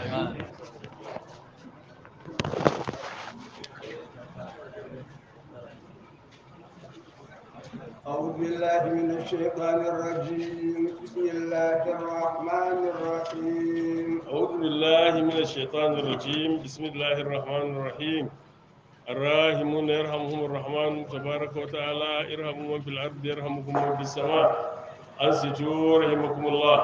أعوذ بالله من الشيطان الرجيم بسم الله الرحمن الرحيم أعوذ بالله من الشيطان الرجيم بسم الله الرحمن الرحيم الراحمون يرحمهم الرحمن تبارك وتعالى ارحموا من في الأرض يرحمكم من في السماء أنصتوا رحمكم الله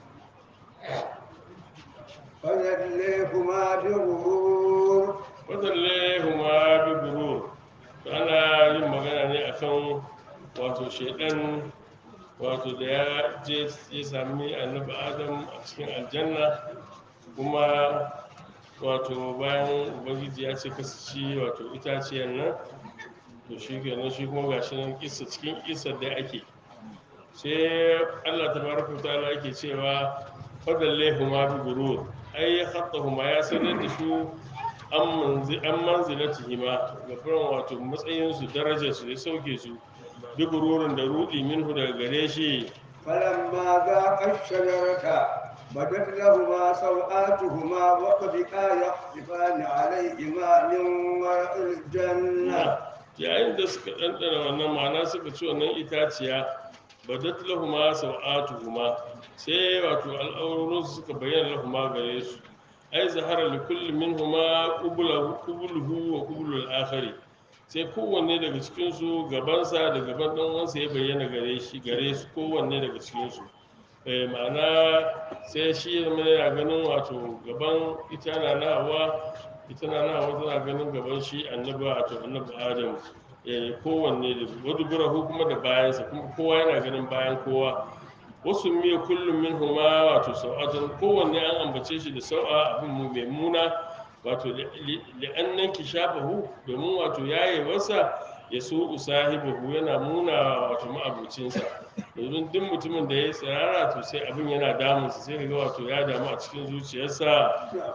فنجليكما بغرور wadallehuma bi gurur to ana yin magana ne akan wato shaidan wato da ya je ya sami annabi adam a cikin aljanna kuma wato bayan ubangiji ya ce kasu ci wato itaciyar nan to shi kenan shi kuma gashi nan kisa cikin kisa da ake sai allah ta baraka wa ta'ala yake cewa fadallehuma bi gurur ai khattahuma ya sanar da su an manzi- an manzilatihima ga furan wato matsayinsu darajarsu ya sauke su bi gururin da rudi minhu daga gare shi فلما ذاق الشجرة بدت لهما سوآتهما وطفقا يخصفان عليهما من ورق الجنة yayin da suka ɗanɗana wannan ma'ana suka ci wannan itaciya badat lahuma sau'atuhuma sai wato al'aurorinsu suka bayyana lahuma gare su ai zahara li kulli minhuma qubluhu qubluhu wa qublu al-akhari sai kowanne daga cikin su gabansa da gaban dan uwansa ya bayyana gare shi gare su kowanne daga cikin su eh ma'ana sai shi ya zama yana ganin wato gaban ita na na hawa ita na na hawa tana ganin gaban shi annabi wato annabi adam eh kowanne da wadu burahu kuma da bayansa kuma kowa yana ganin bayan kowa wasu miya kullum min huma wato sau'atun kowanne an ambace shi da sau'a abin mu mai muna wato li'annan ki shafahu domin wato yaye wasa ya so usahibahu yana muna wato ma'abucinsa domin duk mutumin da ya yi tsirara to sai abin yana damunsa sai ga wato ya damu a cikin zuciyarsa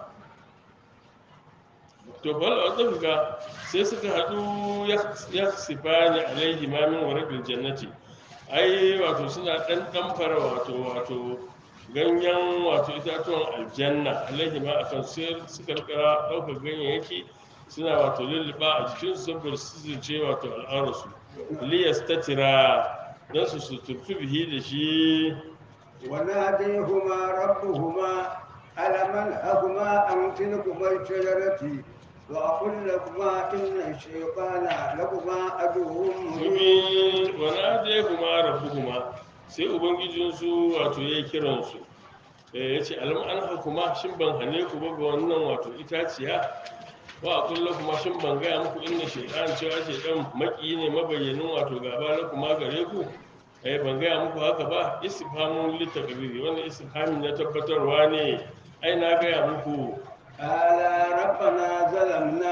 to bal wadda sai suka haɗu ya sifani alaihi ma min warabil jannati ai wato suna ɗan ɗamfara wato wato ganyen wato itatuwan aljanna alaihi ma akan sai suka rika ɗaukar ganyayyaki suna wato lulluɓa a jikinsu saboda su zuce wato al'aurarsu liyas ta tira don su suturtu bihi da shi وناديهما ربهما ألم أنهكما عن تلكما الشجرة وأقل لكما إن الشيطان لكما عدو مبين mubi wana da kuma rabu kuma sai ubangijinsu wato ya yi kiransu ya ce alam an hakuma shin ban hane ku ba ga wannan wato itaciya wa a kulla kuma shin ban gaya muku inda shaidan cewa shaidan maki ne mabayyanin wato gaba na kuma gare ku eh ban gaya muku haka ba istifhamun litakbiri wannan istifhamin na tabbatarwa ne ai na gaya muku قال ربنا ظلمنا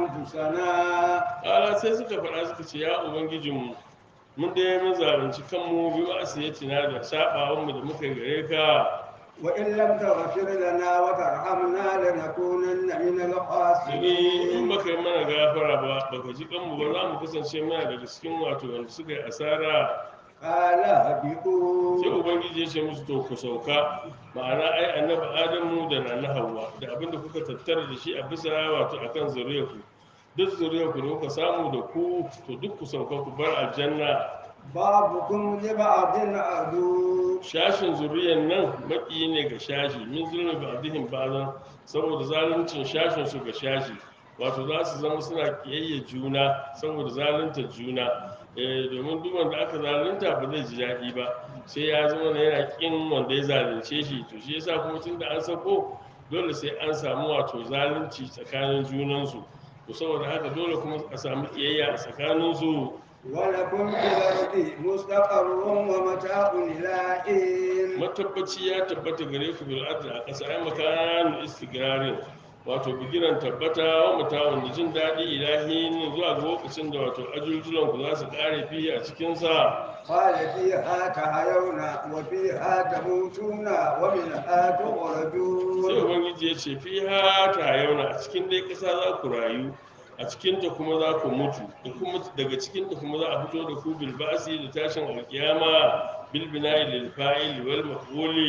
أنفسنا ala sai suka faɗa suka ce ya ubangijinmu mun dai mun zalunci kanmu bi ma'asiyatina da sabawanmu da muka yi gare ka وإن لم تغفر لنا وترحمنا لنكونن من domin in الخاسرين baka yi mana gafara ba baka ji kanmu ba za mu kasance mana daga cikin wato wanda suka yi asara قال sai اهبطوا ubangiji ya ce musu to ku sauka ma'ana ai annabi adamu da nana hawa da abin da kuka tattara da shi a bisa wato akan zuriyarku duk zuriyarku da kuka samu da ku to duk ku sauka ku bar aljanna بعضكم لبعض عدو shashin zuriyar nan maki ne ga shashi min zulmi ba dihin bazan saboda zaluncin shashin su ga shashi wato za su zama suna kiyayya juna saboda zalunta juna eh domin duk wanda aka zalunta ba zai ji daɗi ba sai ya zama na yana kin wanda ya zalunce shi to shi yasa kuma tun da an sako dole sai an samu wato zalunci tsakanin junansu to saboda haka dole kuma a samu kiyayya a tsakaninsu ولكم في الأرض مستقر ومتاع إلى حين matabbaci ya tabbata gare ku bil adl a ƙasa ai makanan istigrarin wato bigiran tabbata wa mutawun da jin daɗi ilahi ne zuwa ga lokacin da wato ajuljulan ku za su ƙare fi a cikin sa قال فيها تحيون وفيها تموتون ومنها sai تخرجون ubangiji ya ce fi ha ta yauna a cikin dai ƙasa za ku rayu a cikin ta kuma za ku mutu da kuma daga cikin ta kuma za a fito da ku bil ba'si da tashin alkiyama bil bina'i lil fa'il wal maf'uli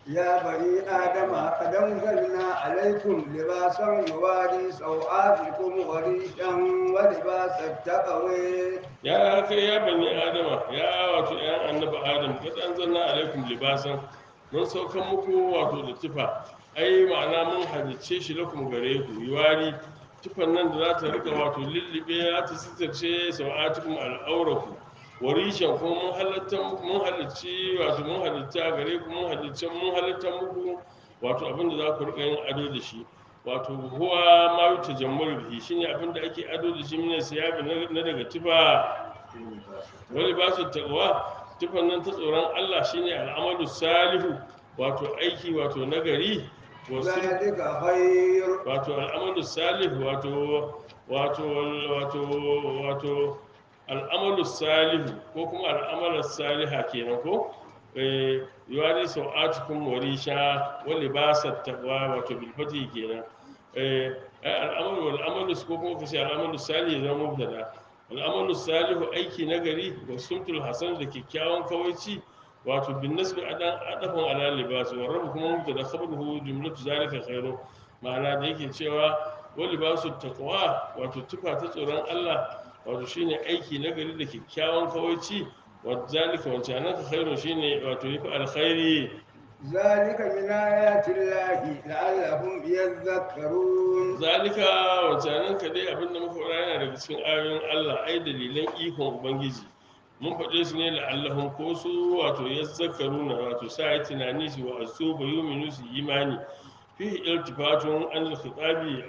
يا بني آدم قد أنزلنا عليكم لباسا يواري سوآتكم وريشا ولباس التقوى ya kai ya bani adama ya wato yan annabi adam kad anzalna alaikum libasan mun saukan muku wato da tufa ai ma'ana mun halicce shi lakum gare ku yiwari tufan nan da za ta rika wato lullube ya ta sitarce sau'atukum al'auraku warishan kuma mun halatta mun halicci wato mun halitta gare ku mun halicce mun halatta muku wato abin da za ku rika yin ado da shi wato huwa ma yuta jammar bihi shine abin da ake ado da shi mina siyabi na na daga tufa wani ba su taqwa tufan nan ta tsoron Allah shine al'amalu salihu wato aiki wato nagari wasu ذلك خير wato al'amalu salihu wato wato wato wato al'amalu salihu ko kuma al'amalar saliha kenan ko eh yuwari sau'atukum warisha wa libasat taqwa wato bil fati kenan eh ai al'amalu wal amalu ko kuma kace al'amalu salihu zama mubtada al'amalu salihu aiki nagari wa sumtul hasan da kyakkyawan kawaici wato bin nasbi adan adafin ala libas wa rabu kuma mubtada khabaruhu jumlatu zalika khairu ma'ana da yake cewa wa libasu taqwa wato tufa ta tsoron Allah wato shine aiki nagari da kyakkyawan kawaici wa zalika wancan nan khairu shine wato yafi alkhairi ذلك من آيات الله لعلهم يذكرون zalika wancanan ka dai abinda muka faɗa yana daga cikin ayoyin Allah ai dalilan ikon ubangiji mun faɗe su ne la'allahum ko su wato yazzakaruna wato sa yi tunani su wa asu ba yuminu su imani fi iltifatun an al-khitabi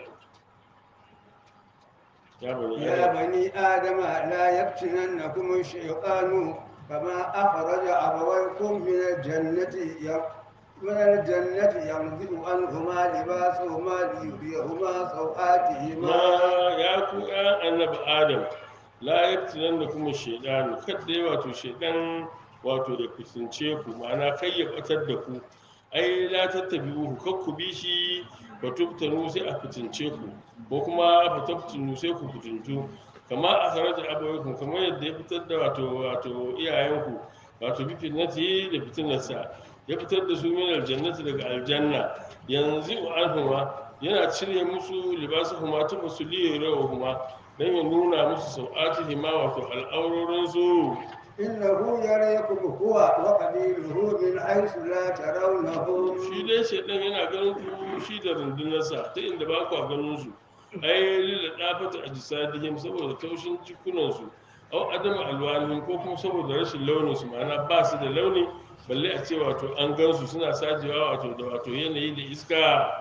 ya bani يا adam بني آدم لا يفتننكم الشيطان كما أخرج أبويكم من الجنة ي- من الجنة ينزع عنهما لباسهما ليريهما سوآتهما ma ya ku ya annabi adam la yaftinan da kuma shaidanu kadda ya wato shaidan wato ya kusance ku ma'ana kai ya batar da ku ai la tattabi'uhu kar ku bi shi fa tubtanu sai a fitince ku ko kuma fa tabtunu sai ku fitintu kama a kharaja abawaykum kamar yadda ya fitar da wato wato iyayenku wato bi fitnati da fitinarsa ya fitar da su min aljannati daga aljanna yanzu anhuma yana cire musu libasu kuma tufa su liyarawa kuma don ya nuna musu sau'atihi ma wato al'aurorinsu إنه يريكم هو وقبيله من حيث لا ترونهم shi dai shaidan yana ganin ku shi da rundunarsa ta inda ba ku ganin su ai lilla dafata a jisadihim saboda taushin jikunansu au adama alwanihim ko kuma saboda rashin launin su ma'ana ba su da launi balle a ce wato an gansu suna sajewa wato da wato yanayi da iska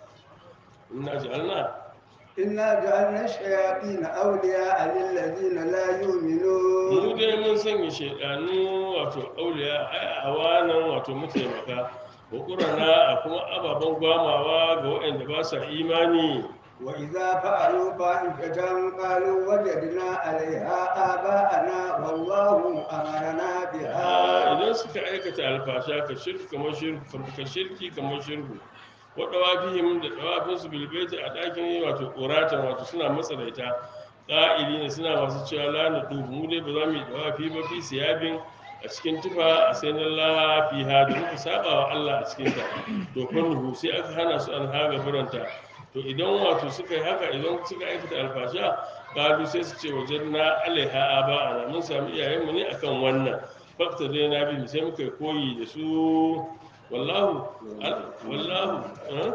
ina ja'alna إنا جعلنا الشياطين أولياء للذين لا mu يؤمنون dai mun sanya shaidanu wato auliya ai awanan wato mataimaka wa qurana a kuma ababen gwamawa ga waɗanda ba sa imani وإذا فعلوا فاحشة قالوا وجدنا عليها آباءنا والله أمرنا Ah, بها idan suka aikata alfasha ka shirki kamar shirku ka shirki kamar shirku wa dawafihim da dawafin su bilbaiti a ɗakin wato ƙoratan wato suna matsaraita ƙa'ili ne suna masu cewa la na dubu mu dai ba za mu yi dawafi ba fi siyabin a cikin tufa a sai na lafiya da muka saba wa Allah a cikin ta to fannuhu sai aka hana su an haga biranta to idan wato suka yi haka idan suka aikata alfasha kalu sai su ce wajen na alaiha aba ana mun sami iyayenmu ne akan wannan fakta dai na bi sai muka yi koyi da su wallahu al- wallahu eh?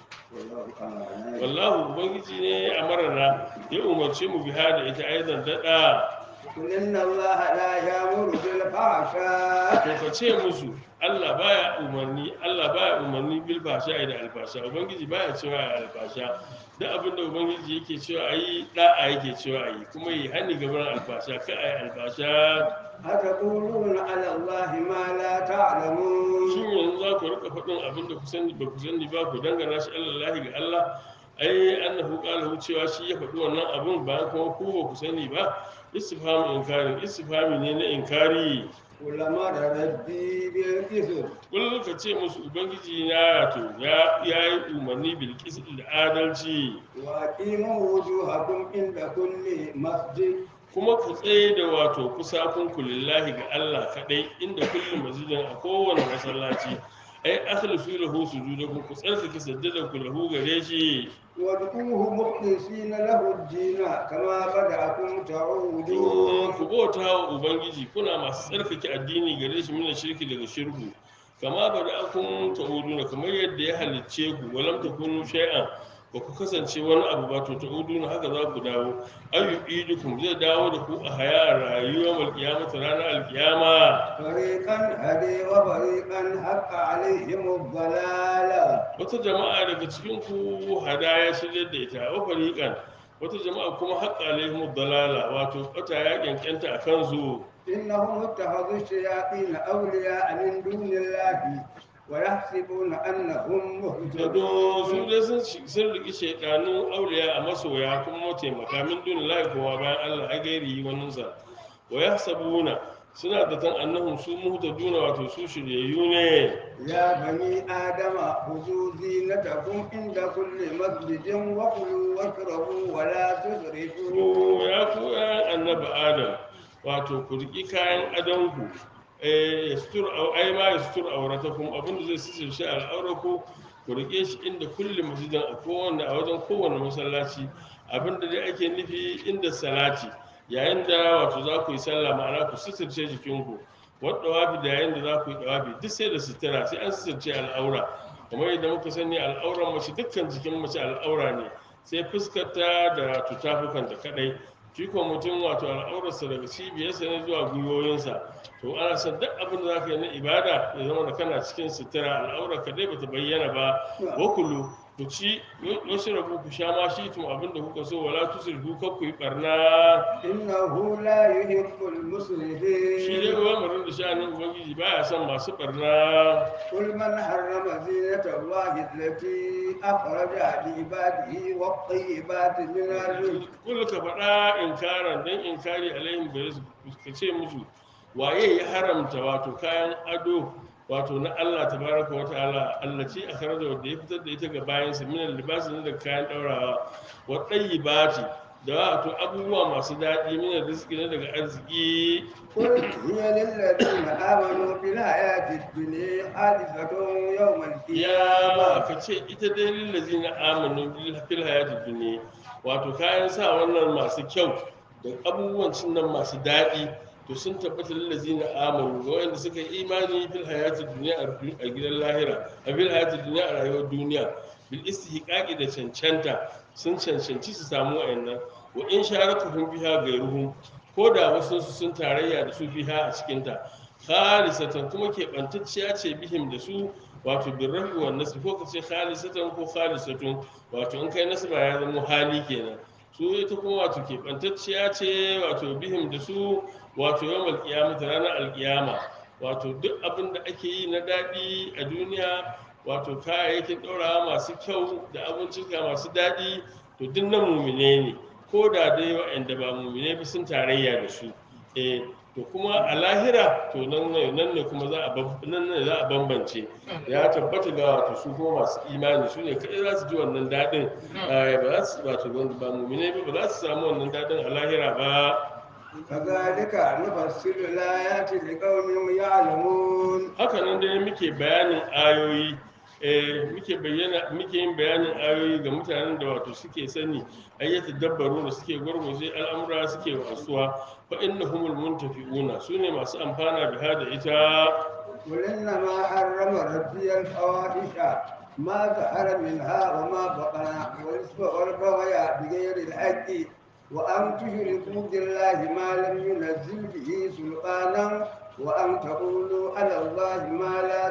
wallahu ubangiji ne a marana ya umarce mu biha da ita aizan daɗa قل إن الله لا يأمر بالفحشاء to ka ce musu Allah baya umarni Allah baya umarni bil fasha da alfasha ubangiji baya cewa ai alfasha duk abin da ubangiji yake cewa ayi da'a yake cewa ayi kuma yi hani gaban alfasha ka ayi alfasha أتقولون على الله ما لا تعلمون shin yanzu za ku rika faɗin abin da ku sani ba ku sani ba ku dangana shi Allah ga Allah ai annahu qala cewa shi ya faɗi wannan abin bayan kuma ku ba ku sani ba istifhamu inkari istifhami ne na inkari قل أمر ربي بالقسط kullum ka ce musu ubangiji na to ya ya yi umarni bil qist da adalci وأقيموا وجوهكم عند كل مسجد kuma ku tsaye da wato kusakun ku lillahi ga Allah kadai inda kullum masjidin a kowane masallaci ai akhlisu lahu sujudakum ku tsarkake sajjada ku lahu gare shi وادعوه مخلصين له الدين كما بدأكم تعودون ku bauta wa ubangiji kuna masu tsarkake addini gare shi mina shirki daga shirku kama ba da akun ta'uduna kamar yadda ya halicce ku walam takunu shay'an ba ku kasance wani abu ba to ta'uduna haka za ku dawo ayu idukum zai dawo da ku a haya rayuwar alkiyamata ranar alkiyama فريقا هدي وفريقا حق عليهم الضلالة wata jama'a daga cikin ku hadaya shirya da ita wa fariqan wata jama'a kuma haqqa alaihim dalala wato bata ya kyankyanta a kansu إنهم اتخذوا الشياطين أولياء من دون الله ويحسبون أنهم Gado su مهتدون dai sun shi- sun riƙi shaidanun auliya a masoya kuma mataimaka min duni lahi kowa bayan Allah a gairi waninsa wa ya sabuna suna da tan annahum su muhtaduna wato su shiryayyu ne يا بني آدم خذوا زينتكم عند كل مسجد وكلوا واشربوا ولا تسرفوا Ku ya ku ƴan annabi adam wato ku riƙi kayan adonku eh ya sutur au ai ma ya sutur auratakum abinda zai sisirce al'auraku ku riƙe shi inda kulli masjidin a kowanne a wajen kowanne masallaci abinda dai ake nufi inda salati yayin da wato za ku yi sallah ma'ana ku suturce jikinku wadda wafi da yayin da za ku yi dawafi duk sai da sutura sai an suturce al'aura kamar yadda muka sani al'auran mace dukkan jikin mace al'aura ne sai fuskarta da tutafukanta kadai shi ko mutum wato al'aurarsa daga cibiyarsa ne zuwa gwiwoyinsa to ana son duk abin da za ka yi na ibada ya zama da kana cikin sutura al'aurar ka dai bata bayyana ba wakulu ku ci wasu rabu ku sha ma shi tun abin da kuka so wala tusrifu kar ku yi barna إنه لا يحب shi dai المسرفين umarnin da sha'anin ubangiji baya son masu barna قل من حرم زينة الله التي أخرج لعباده والطيبات من الرزق kul ka faɗa inkaran dan inkari alaihim gare su ka ce musu waye ya haramta wato kayan ado wato na Allah tabaraka wa ta'ala Allah ce a kare da wanda ya fitar da ita ga bayan sa min libasi ne da kayan daurawa wa tayyibati da wato abubuwa masu daɗi min rizqi ne daga arziki قل هي للذين آمنوا بالحياة الدنيا حادثة يوم ya ba القيامة ka ce ita dai lillazi na amanu bil- fil hayati dunya wato kayan sa wannan masu kyau da abubuwan cin nan masu daɗi to sun tabbata lillazi na amanu ga wanda suka yi imani fil hayati dunya a du- a gidan lahira a fil hayati dunya a rayuwar duniya bil istihqaqi da cancanta sun cancanci su samu wayannan wa in sharatuhum biha gairuhum ko da wasu su sun tarayya da su biha a cikinta khalisatan kuma keɓantacciya ce bihim da su wato birrafi wa nasri ko kace khalisatan ko khalisatun wato in kai nasba ya zama hali kenan su ita kuma wato keɓantacciya ce wato bihim da su wato yawan alƙiyama ranar alƙiyama wato duk abin da ake yi na daɗi a duniya wato kayayyakin ɗaurawa masu kyau da abincika masu daɗi to duk na mumine ne ko da dai waɗanda ba mumine ba sun tarayya da su eh to kuma a lahira to nan ne nan ne kuma za a bam- nan ne za a bambance ya tabbata ga wato su kuma masu imani su ne kai za su ji wannan daɗin eh, ba za su wato wanda ba mumine ba ba za su samu wannan daɗin a lahira ba كذلك نفسر الآيات لقوم يعلمون haka nan dai muke bayanin ayoyi eh, muke bayyana muke yin bayanin ayoyi ga mutanen da wato suke sani ayyata dabbaru da suke gwargwaje al'amura suke wasuwa fa innahumul muntafi'una sune masu amfana biha da ita قل إنما حرم ربي الفواحش ما ظهر منها وما بطن والإثم والبغي بغير الحق وأن تشركوا بالله ما لم ينزل به سلطانا وأن تقولوا على الله ما لا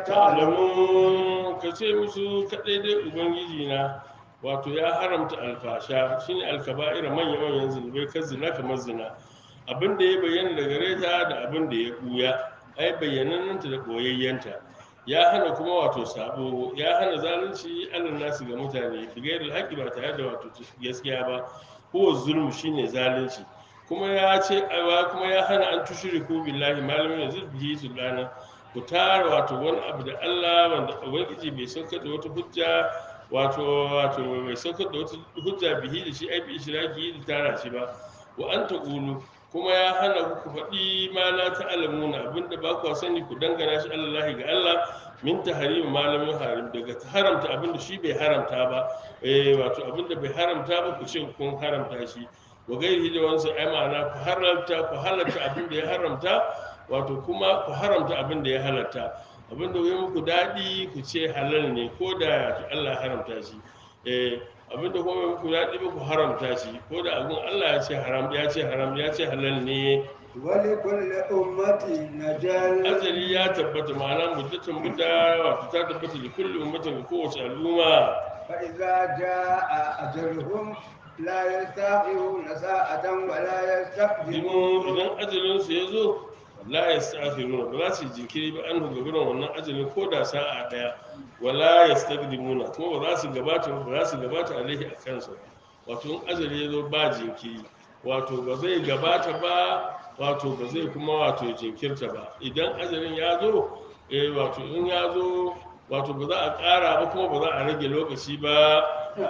تعلمون ta'lamun ka ce musu kadai dai ubangiji na wato ya haramta alfasha shine alkaba'ira manya manyan zunubai kan zina kamar zina abin da ya bayyana da gare ta da abin da ya buya ai bayyanannanta da koyayyanta ya hana kuma wato sabo ya hana zalunci alal nasu ga mutane bigayar alhaqi ba tare da wato gaskiya ba ko zulmu shine zalunci kuma ya ce aiwa kuma ya hana an tushriku billahi malamin yanzu bihi sulana ku tara wato wani abu da Allah wanda ubangiji bai saukar da wata hujja wato wato bai saukar da wata hujja bihi da shi ai bi ishraki da tara shi ba wa an taqulu kuma ya hana ku ku faɗi ma la ta'lamuna abinda ba ku sani ku dangana shi Allah ga Allah min tahrim ma lam yuharim daga haramta abinda shi bai haramta ba eh wato abinda bai haramta ba ku ce kun haramta shi wa gairi da wansa ai ma'ana ku haramta ku halatta abinda ya haramta wato kuma ku haramta abinda ya halatta abinda ya muku daɗi ku ce halal ne ko da Allah ya haramta shi eh abinda kuma bai muku daɗi ba ku haramta shi ko da abin Allah ya ce haram ya ce haram ya ce halal ne ولكل أمة نجل ajali ya tabbata ma'ana muddatin mudda wato ta tabbata da kulli ummatin ga kowace al'umma فإذا جاء أجلهم لا يستأخرون ساعة ولا dimu يستقدمون idan ajalin su ya zo la yastakhiruna ba za su yi jinkiri ba an ga gurin wannan ajalin ko da sa'a daya wala yastaqdimuna kuma ba za su gabata ba za su gabata alaihi a kansa wato in ajali ya zo ba jinkiri wato ba zai gabata ba wato ba zai kuma wato jinkirta ba idan ajalin ya zo eh wato in ya zo wato ba za a ƙara ba kuma ba za a rage lokaci ba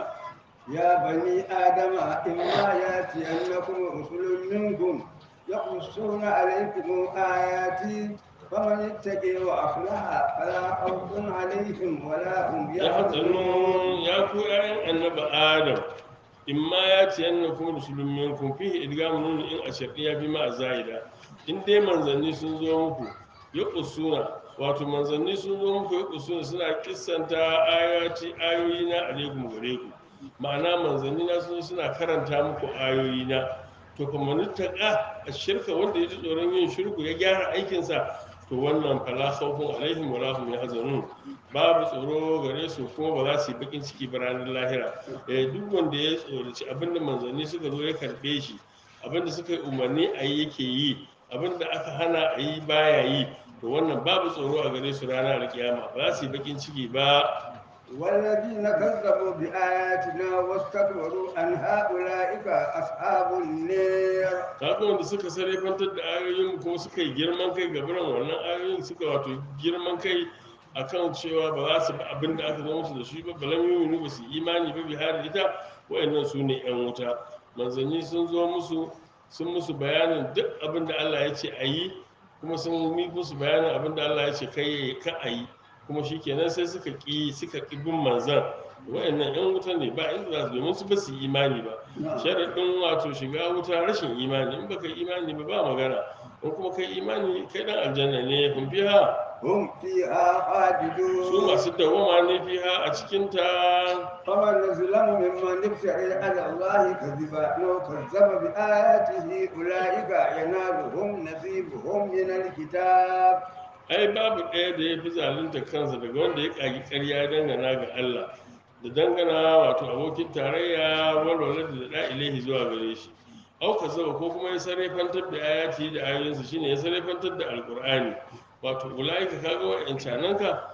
يا بني آدم إما يأتينكم رسل منكم يقصون عليكم آياتي فمن اتقي وأصلح فلا خوف عليهم ولا هم ya يحزنون hatsanu ya ku ƴaƴan annaba adam in ma ya ci yanna kuma rusulun minkum fihi idgamu nun in a shar'iyya bi ma zaida in dai manzanni sun zo muku ya kusuna wato manzanni sun zo muku ya kusuna suna kissanta ayati ayoyi na alaikum gare ku ma'ana manzanni na sun zo suna karanta muku ayoyi na to kuma nuttaka a shirka wanda ya ji tsoron yin shirku ya gyara aikinsa to wannan fala khawfun alaihim wala hum yahzanun babu tsoro gare su kuma ba za su yi bakin ciki ba ranar lahira eh duk wanda ya tsoraci abinda manzanni suka zo ya karbe shi abinda suka yi umarni a yi yake yi abinda aka hana a yi baya yi to wannan babu tsoro a gare su ranar alkiyama ba za su yi bakin ciki ba والذين كذبوا بآياتنا واستكبروا عنها أولئك أصحاب النار kaga wanda suka sarrafantar da ayoyin kuma suka yi girman kai ga biran wannan ayoyin suka wato girman kai akan cewa ba za su bi abin da aka zo musu da shi ba balam yuminu ba su yi imani ba bihar ita wayannan su ne yan wuta manzanni sun zo musu sun musu bayanin duk abin da Allah ya ce a yi kuma sun yi musu bayanin abin da Allah ya ce kai ka a yi kuma shikenan sai suka ki suka ki bin manzan wayannan yan wuta ne ba inda za su domin su ba su yi imani ba sharaɗin wato shiga wuta rashin imani in baka yi imani ba ba magana in kuma kai imani kai dan aljanna ne kun fiha هم فيها su خالدون masu dawama ne fiha a cikin ta فمن ظلم ممن افترى على الله كذبا أو كذب بآياته أولئك ينالهم نصيبهم من الكتاب ai babu ɗaya da ya fi zalunta kansa daga wanda ya ƙagi ƙarya dangana ga Allah da dangana wato abokin tarayya walwala da da ilahi zuwa gare shi au ka zaba ko kuma ya sarrafantar da ayati da ayoyinsa shine ya sarrafantar da alqur'ani wato ulaika kaga wa'ancanan ka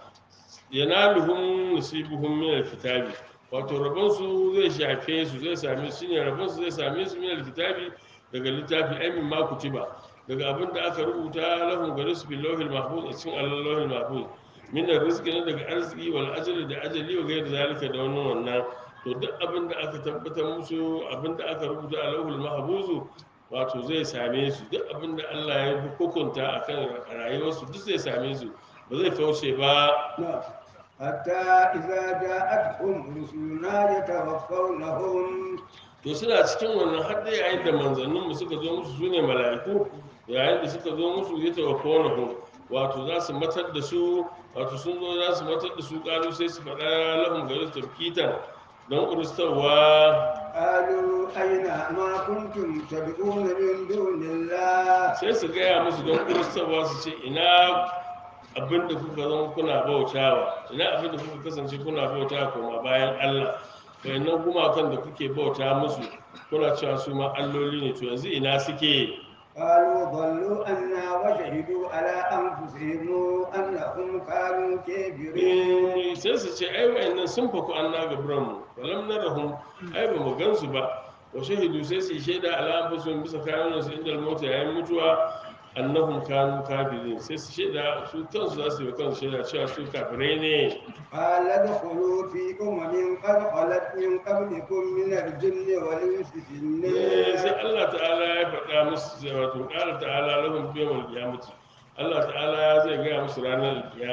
yanaluhum nasibuhum min alkitabi wato rabon su zai shafe su zai same su shine rabon su zai same su min alkitabi daga littafi ai min ma kutiba daga abin da aka rubuta lahum gare su bil lawhil mahfuz a cikin allahul mahfuz min rizqi ne daga arziki wal ajali da ajali wa gairi zalika da wannan wannan to duk abin da aka tabbatar musu abin da aka rubuta a lawhul mahfuz wato zai same su duk abin da Allah ya hukunta akan rayuwarsu duk zai same su ba zai kauce ba نعم. حتى إذا جاءتهم رسلنا يتوفونهم to suna cikin wannan har da yayin da manzanninmu suka zo musu su ne mala'iku yayin da suka zo musu ya tawafa wani wato za su matar da su wato sun zo za su matar da su ƙalu sai su faɗa lahum gari su tafkitan don ƙuristarwa قالوا أين ما كنتم تدعون من دون الله sai su gaya musu don ƙuristarwa su ce ina abin da kuka zama kuna bautawa ina abin da kuka kasance kuna bautawa koma bayan Allah wayannan gumakan da kuke bauta musu kuna cewa su ma alloli ne to yanzu ina suke قالوا ضلوا عنا وشهدوا على أنفسهم أنهم كانوا كافرين Eh, sai su ce ai wayannan sun faku an na gaburan mu walam narahum ai ba mu gansu ba wa shahidu sai su yi shaida ala anfusihim bisa kayan su inda mota yayin mutuwa annahum kanu kafirin sai su shaida su kansu za su yi wa kansu shaida cewa su kafirai ne قال ادخلوا في أمم قد خلت من قبلكم من الجن والإنس في Eh, sai النار Allah ta'ala ya faɗa musu sai wato ƙara ta'ala lahum bi yawmal qiyamati Allah ta'ala zai gaya musu ranar kiyama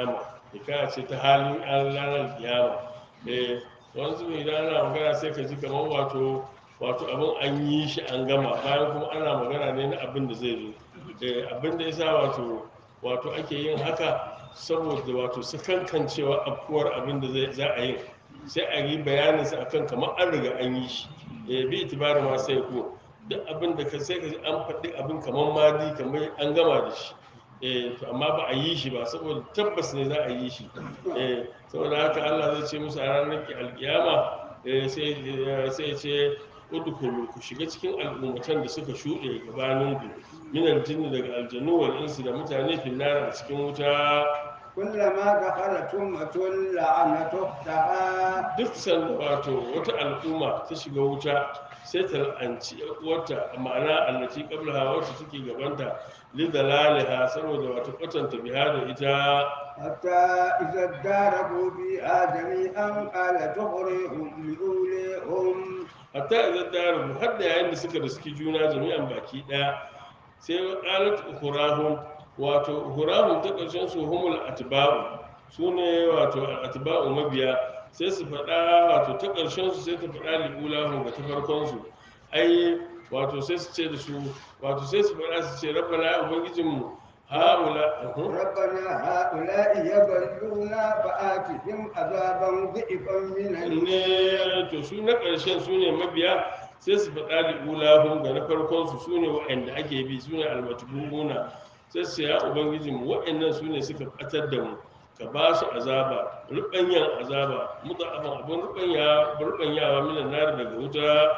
hikaya ce ta halin an ranar kiyama eh wani zubi idan ana magana sai ka ji kamar wato wato abin an yi shi an gama bayan kuma ana magana ne na abin da zai zo eh abin da yasa wato wato ake yin haka saboda wato sakankancewa afkuwar abin da zai za a yi sai a yi bayanin sa akan kamar an riga an yi shi eh bi itibarin ma sai ko duk abin da ka sai ka ji an faɗi abin kamar madi kamar an gama da shi eh to amma ba a yi shi ba saboda tabbas ne za a yi shi eh saboda haka Allah zai ce musu a ranar ki alkiyama eh sai sai ya ce udkhulu ku shiga cikin al'ummatan da suka shuɗe gabanin ku min aljinni daga aljannu wal insi da mutane finnar a cikin wuta كلما دخلت أمة لعنت أختها duk sanda wato wata al'umma ta shiga wuta sai ta la'anci wata ma'ana allati qablaha wacce take gabanta li dalaliha saboda wato kwatanta biha da ita حتى إذا اداركوا فيها جميعا قال تخرجهم لأوليهم hatta idan da rubu har da yayin da suka riski juna jami'an baki daya sai qalat ukhurahum wato ukhurahum ta karshen su humul atba'u sune wato atba'u mabiya sai su faɗa wato ta karshen su sai ta faɗa liulahum ga ta farkon su ai wato sai su ce da su wato sai su faɗa su ce rabbana ubangijinmu haula uhum. ربنا هؤلاء يضلونا فآتهم عذابا ضعفا من النار ne to su na ƙarshen su ne mabiya sai su faɗa da ulahun ga na farkon su su ne waɗanda ake bi su ne almatubuna sai su ya ubangijin mu waɗannan su ne suka ɓatar da mu ka ba su azaba ruɓanyan azaba mutu abin abin ruɓanya ruɓanyawa minan nar daga wuta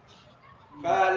قال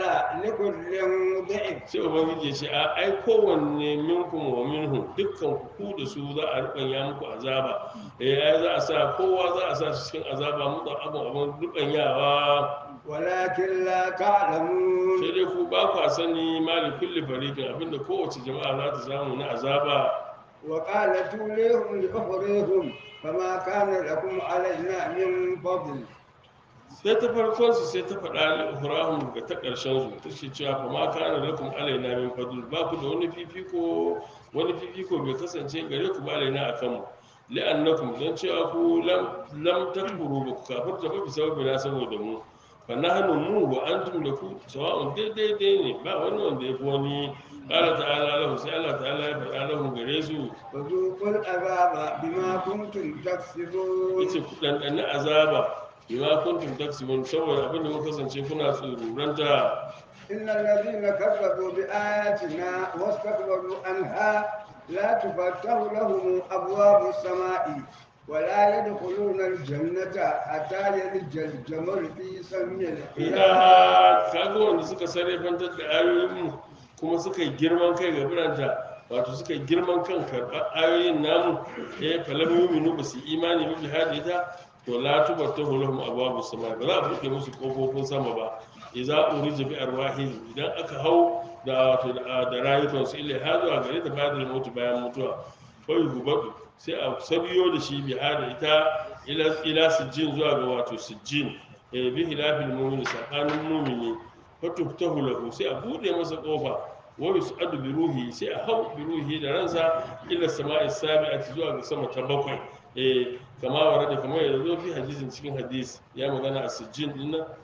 لكل ضعف sai ubangiji ya ce a ai kowanne minkum wa minhu dukkan ku ku da su za a ruɓanya muku azaba eh ai za a sa kowa za a sa su cikin azaba mutu abin abin ruɓanyawa ولكن لا تعلمون sai dai ku ba kwa sani mali kulli fariqin abinda kowace jama'a za ta samu na azaba وقالت لهم لأخريهم فما كان لكم علينا من فضل sai ta farkon su sai ta faɗa li uhrahum ga ta ƙarshen su ta ce cewa fa ma kana lakum alaina min fadl ba ku da wani fifiko wani fifiko bai kasance gare ku ba alaina akan mu li'annakum dan cewa ku lam lam takfuru ba ku kafirta ba bisa na saboda mu fa nahnu mu wa antum da ku sawa'un daidai dai ne ba wani wanda ya fi wani qala ta'ala lahu sai Allah ta'ala ya faɗa lahu gare su فذوقوا العذاب بما كنتم تكسبون yace ku ɗanɗani azaba bima kuntum taksibun saboda abin da kuka kasance kuna tsururanta إن الذين كذبوا بآياتنا واستكبروا عنها لا تفتح لهم أبواب السماء ولا يدخلون الجنة حتى يلج الجمل في سم الخياط ina kaga wanda suka sarrafantar da ayoyinmu kuma suka yi girman kai ga biranta wato suka yi girman kan karɓar ayoyin namu eh falam yuminu ba su yi imani ba bihadi ita to la tubattahu lahum abwabu sama ba za a buɗe musu kofofin sama ba idza urija bi arwahihim idan aka hau da wato da da rayukansu illa ha zuwa gare ta bayan da mutu bayan mutuwa ko yubadu sai a sabiyo da shi bihadi ita ila ila sijjin zuwa ga wato sijjin eh bi hilafil mu'min sakanin mu'mini fatuftahu lahu sai a bude masa kofa wa yus'adu bi ruhi sai a hau bi ruhi da ransa ila sama'i sabi'ati zuwa ga sama ta bakwai eh kama warada kamar yadda zo fi hadisin cikin hadisi ya magana a sijjin din nan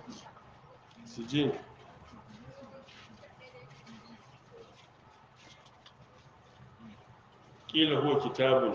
sijjin kila huwa kitabun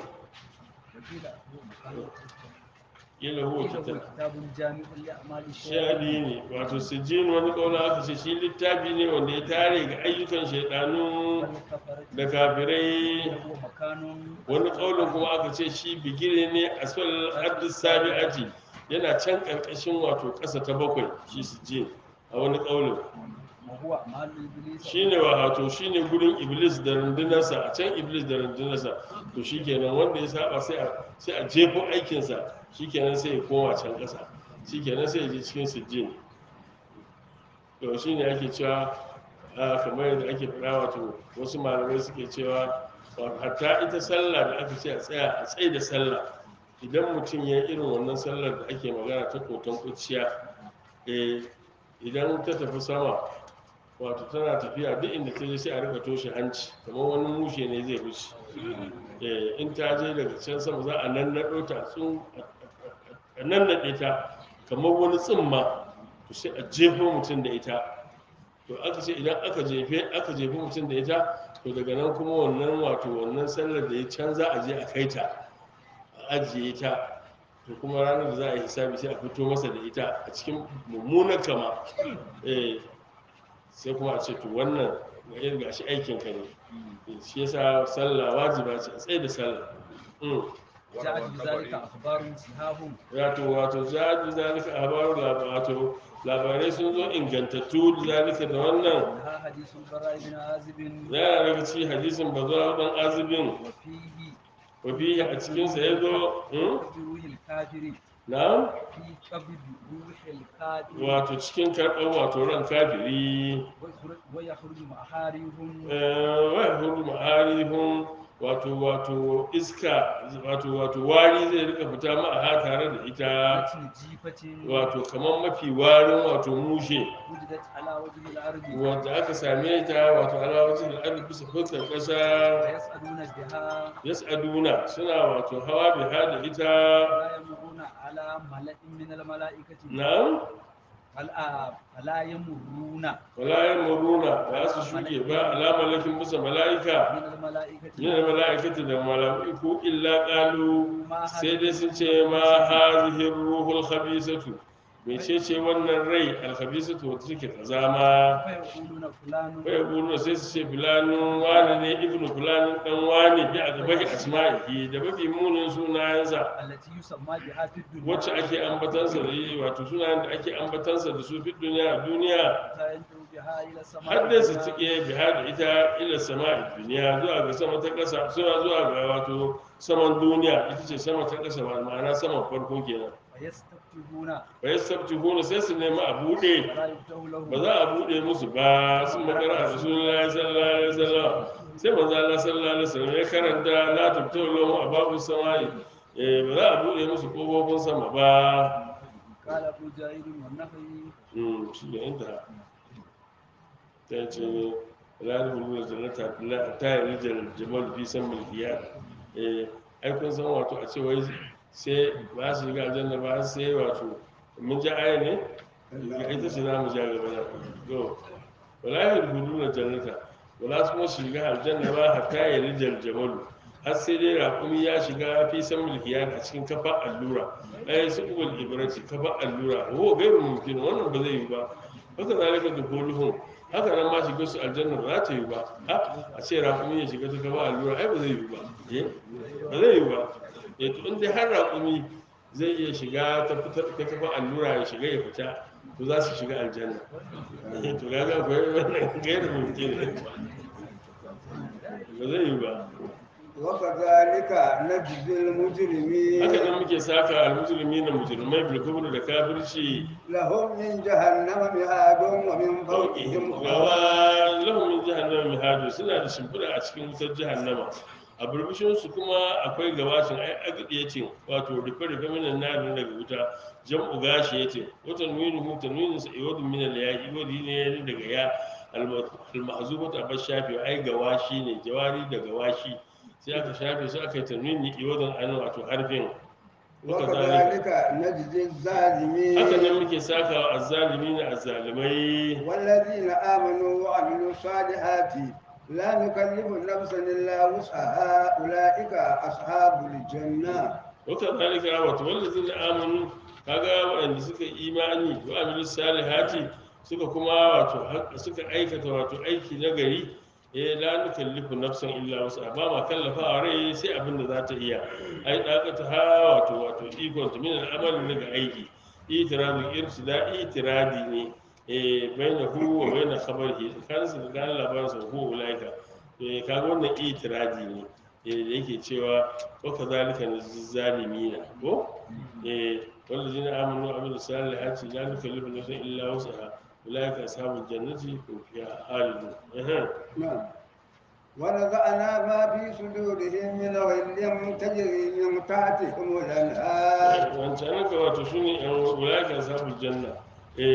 kila huwa kitabun كتاب جامع لأعمال shaɗi ne wato sijjin wani ƙauna aka ce shi littafi ne wanda ya tare ga ayyukan shaidanu والكفرة da kafirai وهو مكان wani ƙaunin kuma aka ce shi bigire ne a sol haddis sabi'ati yana can ƙarƙashin wato ƙasa ta bakwai shi sijjin a wani ƙaunin وهو أعمال إبليس shi ne wato shi ne gurin iblis da rundunarsa a can iblis da rundunarsa to shi kenan wanda ya saba sai a sai a jefo aikinsa shi kenan sai ya koma can ƙasa shi kenan sai ya je cikin sijjin to shi ne ake cewa a kamar yadda ake faɗa wato wasu malamai suke cewa wato hatta ita sallah da aka ce a tsaya a tsaye da sallah idan mutum ya yi irin wannan sallar da ake magana ta koton kuciya eh idan ta tafi sama wato tana tafiya duk inda ta je sai a rika toshe hanci kamar wani mushe ne zai wuce Eh, in ta je daga can sama za a nannaɗo ta tsun a nannaɗe ta kamar wani tsimma to sai a jefo mutum da ita to aka ce idan aka jefe aka jefe mutum da ita to daga nan kuma wannan wato wannan sallar da ya can za a je a kai ta a ajiye ta to kuma ranar da za a yi hisabi sai a fito masa da ita a cikin mummunan kama eh sai kuma a ce to wannan ga irin gashi aikin ka ne shi yasa sallah wajiba ce a tsaye da sallah Mm. جاءت بذلك أخبار سهاب wato wato zaɗi zalika a habaru wato labarai sun zo ingantattu zalika da wannan منها حديث البراء بن عازب yana daga ci hadisin bazuwa dan azibin وفيه wafi a cikinsa ya zo hmm? قبض روح الكافر na في قبض روح الكافر wato cikin karɓar wato ran kafiri ويخرج محاربهم eh, wa huru ma'arihun wato wato iska wato wato wari zai rika fita ma'a tare da ita مثل جيفة wato kamar mafi warin wato mushe وجدت على وجه الأرض wanda aka same ta wato alawacin da an bisa fuskar ƙasa ويسألون بها yas'aduna suna wato hawa biha da ita فلا يمرون على ملأ من الملائكة na'am فلا فلا يمرون wala yamuruna ba su shuke ba alamar lakin bisa mala'ika من الملائكة yana mala'ikatu da mala'iku illa qalu sai dai sun ce ma hadhihi ruhul khabisatu mecece wannan rai alkhabisatu wata take kazama فيقولون فلان bai yaquluna sai su ce fulanun wani ne ibnu fulanin dan wani bi a gabahi asma'ihi da mafi munin sunayensa التي يسمى بها في الدنيا wacce ake ambatansa da yi wato sunayen da ake ambatansa da su fi duniya a duniya حتى ينتهوا بها إلى السماء har dai su الدنيا tike biha da ita ila sama duniya zuwa ga sama ta ƙasa zuwa zuwa ga wato saman duniya ita ce sama ta ƙasa ba ma'ana saman farko kenan فيستفتحون fa yastabtihuna sai su nemi a buɗe فلا يفتح لهم ba za a buɗe musu ba sun magana a rasulullahi sallallahu alaihi wasallam sai manzo Allah sallallahu alaihi wasallam ya karanta la tubtu lahum ababu samai eh ba za a buɗe musu kofofin sama ba قال أبو جاهل والنخعي mm shi ne inda ta ce la tuhulu jannata la ta rijal jamal fi san mulkiya eh ai kun san wato a ce wai sai ba su shiga aljanna ba sai wato mun ji aya ne ita ce za mu ja gaba da to wala yadkhuluna jannata wala su kuma shiga aljanna ba hatta yarijal jamal har sai dai raƙumi ya shiga fi san mulkiya a cikin kafa allura ai su kubul ibrati kafa allura ho gairu mumkin wannan ba zai yi ba haka zalika dukuluhum haka nan ma shiga su aljanna ba za ta yi ba a a ce raƙumi ya shiga ta kafa allura ai ba zai yi ba eh ba zai yi ba eh to in dai har raƙumi zai iya shiga ta fita ta kafa allura ya shiga ya fita to za su shiga aljanna eh to kaga akwai wannan gairu mumkin ba zai yi ba وكذلك نجزي المجرمين haka nan muke saka almujrimi na mujrimai bil kubri da kafirci لهم من جهنم مهاد ومن فوقهم غواش gawa lahum min jahannama mihadu suna da shimfiɗa a cikin wutar jahannama a burbushin su kuma akwai gawashin ai agidi yace wato rufe rufe minan narin daga wuta jam'u gashi yace wata nuyin hu tanwinin sa iwadu min al ya'i wadi ne daga ya al mahzubatu abash shafi ai gawashi ne jawari da gawashi sai aka shafe su aka yi tanwini iwadun an wato harfin وكذلك نجزي الظالمين haka nan muke saka wa azzalimi na azzalimai والذين آمنوا وعملوا الصالحات لا نكلف نفسا إلا وسعها أولئك أصحاب الجنة wata zalika wato wanda zai amanu kaga waɗanda suka imani wa amilu salihati suka kuma wato hak- suka aikata wato aiki na gari eh la nukallifu nafsan illa wasa ba ma kallafa rai sai abin da za ta iya ai dakata ha wato wato ikon ta min al'amali daga aiki itiradu irsida itiradi ne eh baina hu wa baina khabarihi kansa da kan labarin sa hu ulaika eh kaga wannan itiradi ne eh da yake cewa wa kadhalika nazalimina ko eh والذين آمنوا وعملوا الصالحات لا نكلف نفسا إلا وسعها أولئك أصحاب الجنة هم فيها خالدون أها. نعم ونزعنا ما في صدورهم من غل تجري من تحتهم الأنهار wancan ka wato su ne yan ulaika ashabul janna eh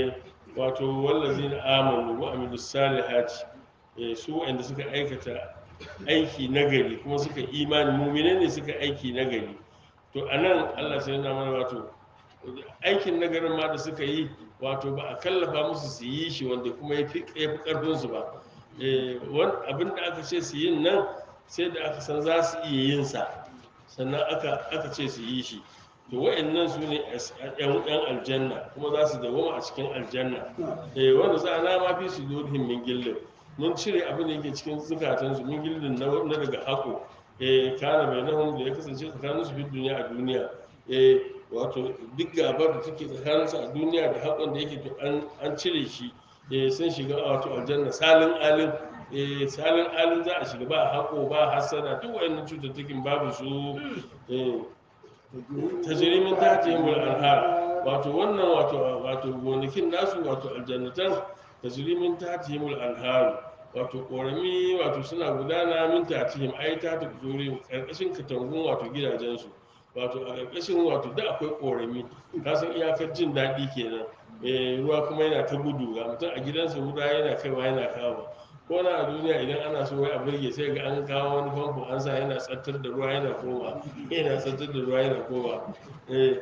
wato wallazina amanu wa amilus salihati eh, su wanda suka aikata aiki nagari kuma suka imani mu'mine ne suka aiki nagari to anan Allah sai yana mana wato aikin nagarin ma da suka yi wato ba a kallafa musu su yi shi wanda kuma ya fi karfin su ba Eh, wan- abin da aka ce su yin nan sai da aka san za su iya yin sa sannan aka aka ce su yi shi to wa'annan su ne as- yan yan aljanna kuma za su dawoma a cikin aljanna eh wanda za a nama fi su durhim min gillin mun cire abin da yake cikin zukatansu min gillin na na daga hako eh kana bai nahum da ya kasance tsakanin su fi duniya a duniya eh wato duk gabar da take tsakanin su a duniya da hakon da yake to an an cire shi eh sun shiga wato aljanna salin alin eh salin alin za a shiga ba hako ba hasada duk wayannan cututtukin babu su eh tajirimin tajimul anhar wato wannan wato wato gonakin nasu wato aljannatan tajirimin tajimul anhar wato korami wato suna gudana min tatihim ai ta tukuri karkashin katangun wato gidajensu wato a karkashin wato da akwai korami ka san iyakar jin daɗi kenan eh ruwa kuma yana ta gudu ga mutum a gidansa ruwa yana kaiwa yana kawo ko na a duniya idan ana so wai a burge sai ga an kawo wani famfo an sa yana tsattar da ruwa yana koma yana tsattar da ruwa yana koma eh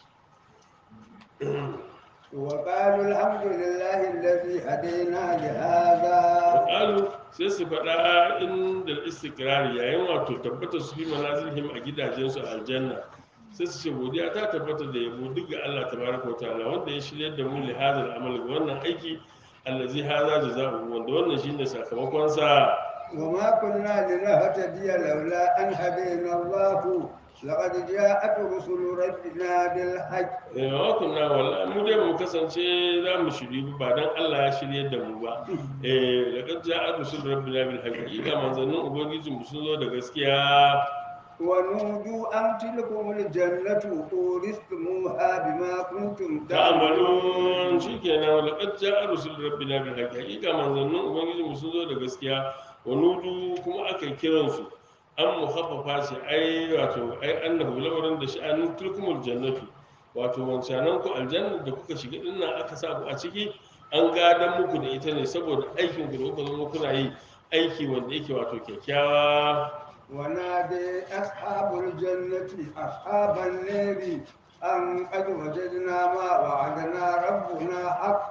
وقالوا الحمد لله الذي هدينا لهذا qalu sai su faɗa inda istikrari yayin wato tabbatar su fi manazilhim a gidajensu a aljanna sai su ce godiya ta tabbata da yabo duk ga Allah tabaraka wa ta'ala wanda ya shirya da mu li hadal amal ga wannan aiki allazi hadha jazaa'u wanda wannan shine sakamakon sa وما كنا لنهتدي لولا أن هدينا الله لقد جاءت رسل ربنا بالحق eh wa kunna wallahi mu dai mu kasance za mu shiri ba dan Allah ya shirye da mu ba eh laqad ja'a rusul rabbina bil haqqi ga manzannin ubangiji mu sun zo da gaskiya ونودوا أن تلكم الجنة أورثتموها بما كنتم ta'amalun shikenan laqad ja'a rusul rabbina bil haqqi hakika manzannin ubangiji mu sun zo da gaskiya wa nudu kuma aka kiran su an muhaffafa shi ai wato ai annahu lamarin da sha'anin tilkumul jannatu wato wancanan ku aljanna da kuka shiga din nan aka sa ku a ciki an gadan muku da ita ne saboda aikin ku da kuka zama kuna yi aiki wanda yake wato kyakkyawa ونادي أصحاب الجنة أصحاب النار أن قد وجدنا ما وعدنا ربنا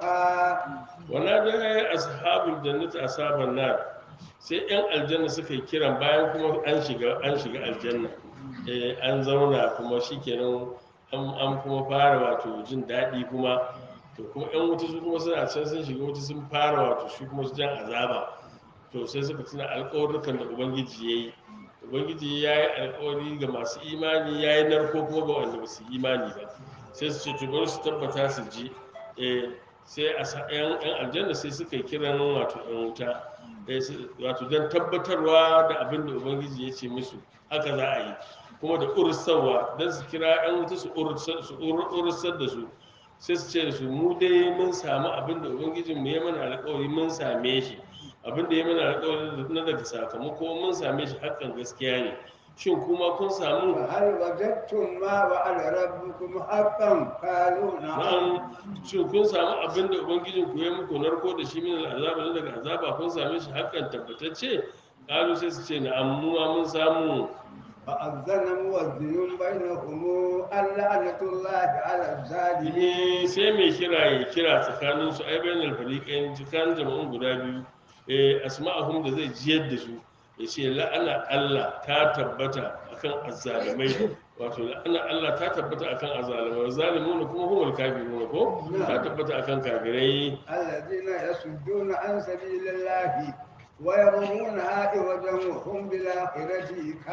حقا wana da ashabul jannati ashaban nar sai yan aljanna suka yi kiran bayan kuma an shiga an shiga aljanna eh an zauna kuma shikenan an an kuma fara wato jin daɗi kuma to kuma yan wuta su kuma suna can sun shiga wuta sun fara wato shi kuma su jan azaba to sai suka tuna alƙawarrukan da ubangiji ya yi ubangiji ya yi alƙawari ga masu imani ya yi narko kuma ga wanda ba su yi imani ba sai su ce to bari su tabbata su ji eh sai a sa- yan yan aljanna sai suka yi kiran wato yan wuta eh, su- wato don tabbatarwa da abin da ubangiji ya ce musu haka za a yi kuma da ursarwa don su kira yan wuta su ursar su ur- ursar da su sai su ce da su mu dai mun samu abin da ubangijinmu ya mana alkawari mun same shi abin da ya mana alkawari na daga sakamako mun same shi hakan gaskiya ne shin kuma kun samu فهل وجدتم ما وعد ربكم حقا قالوا نعم na'am shin kun samu abin da ubangijin ku ya muku narko da shi min al'azaba ne daga azaba kun same shi hakan tabbatacce kalu sai su ce na'am mu ma mun samu فأذن مؤذن بينهم اللعنة الله على الظالمين Ni sai mai kira ya kira tsakanin su ai bainal fariqain tsakanin jama'un guda biyu eh asma'ahum da zai jiyar da su ya ce la'ana Allah ta tabbata akan azzalimai wato la'ana Allah ta tabbata akan azzalimai zalimuna kuma humul kafiruna ko ta tabbata akan kafirai الذين يصدون عن سبيل الله ويبغونها عوجا وهم بالآخرة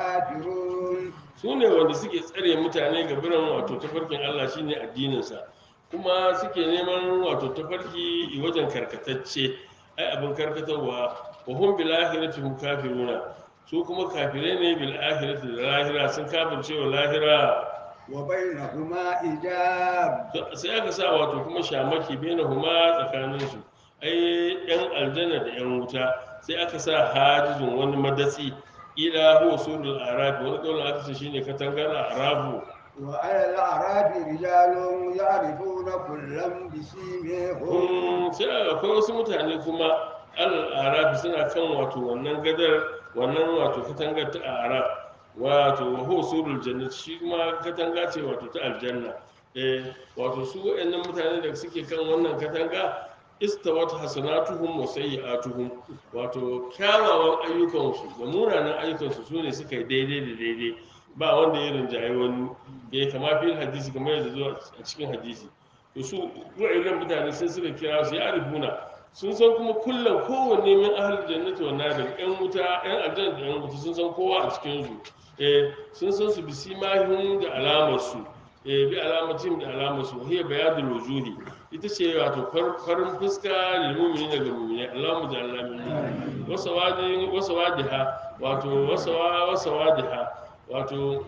كافرون su ne wanda suke tsare mutane ga biran wato tafarkin Allah shine addininsa kuma suke neman wato tafarki wajen karkatacce ai abin karkatarwa wa hum bil akhirati hum kafiruna su kuma kafirai ne bil akhirati da lahira sun kafirce wa lahira وبينهما حجاب To, sai aka sa wato kuma shamaki bainahuma tsakanin su ai yan aljanna da yan wuta sai aka sa hajizun wani madatsi ila huwa surul arabi wani kawai aka ce shine katangar arabu وعلى الأعراف رجال يعرفون كلا بسيمهم kun sai akwai wasu mutane kuma al'arabi suna kan wato wannan gadar wannan wato katangar ta arab wato waho surul jannat shi kuma katanga ce wato ta aljanna eh wato su waɗannan mutane da suke kan wannan katanga istawat hasanatuhum wa sayyi'atuhum wato kyawawan ayyukansu da munanan ayyukansu su ne suka yi daidai da daidai ba wanda ya rinjaye wani ya kama fil hadisi kamar yadda zuwa a cikin hadisi to su wa'annan mutane sun suka kira su ya arifuna sun san kuma kullum kowanne min ahlul jannati wa nar yan wuta yan aljanna da yan wuta sun san kowa a cikin su eh sun san su bisimahum da alamar su eh bi alamatin da alamar su hiya bayadul wujuhi ita ce wato far- farin fuska lil mu'minin da mu'mini Allahumma ja'alna minhum wasawadi wasawadiha wato wasawa wasawadiha wato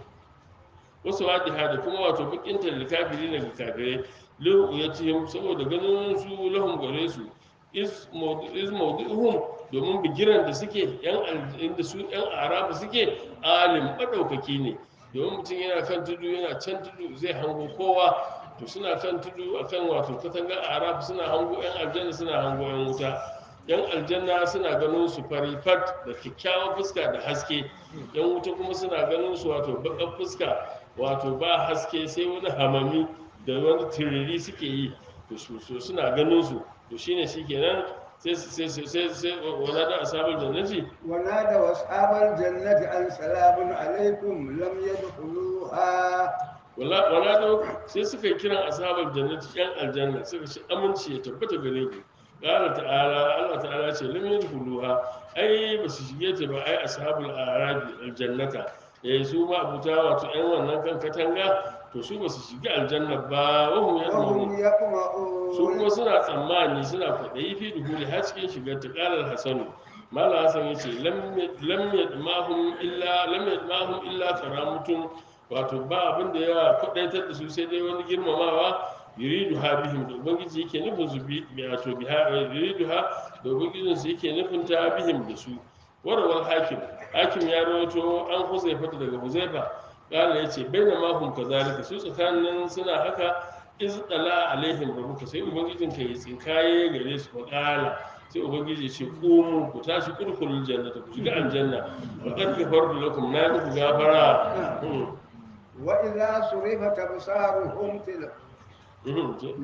wasu wadiha da kuma wato bakin tallikafiri daga kafirai lahu ya ce saboda ganin su lahum gare su is mawdu'uhum domin bigiran da suke yan al- inda su yan arabu suke alim madaukaki ne domin mutum yana kan tudu yana can tudu zai hango kowa to suna kan tudu akan wato katangar arabu suna hango yan aljanna suna hango yan wuta yan aljanna suna ganin su fari fat da kyakkyawan fuska da haske yan wuta kuma suna ganin su wato baƙar fuska wato ba haske sai wani hamami da wani tiriri suke yi to su so suna ganin su to shine shikenan sai sai sai sai sai wala da asabul jannati ونادوا أصحاب الجنة أن سلام عليكم لم يدخلوها wala wala da sai suka yi kiran ashabul jannati yan aljanna suka ce aminci ya tabbata gare ku qala ta'ala Allah ta'ala ce lam yadkhuluha ai ba su shige ta ba ai ashabul arabi aljannata eh su ma abuta wato yan wannan kan katanga to su ba su shiga aljanna ba wa hum yadkhulun وهم su kuma يطمعون suna tsammani suna kwaɗayi fi duhuli har cikin shigar ta ƙalar hasanu mala hasan ya ce lam yadmahum illa lam yadmahum illa karamutun wato ba abin da ya kwaɗaitar da su sai dai wani girmamawa yuridu ha bihim da ubangiji yake nufin su bi bi- wato biha yuridu ha da ubangijin su yake nufin ta bihim da su warawal hakim hakim ya rawaito an huzaifa daga huzaifa kala ya ce bai na mahum kazalika su tsakanin suna haka iz dala alaihim rabbuka sai ubangijin ka yi tsinkaye gare su fa kala sai ubangiji ya ce qumu ku tashi kurkulul jannata ku shiga aljanna wa qad ghafartu lakum na muku gafara Hmm, وإذا صرفت أبصارهم تلك hmm, to-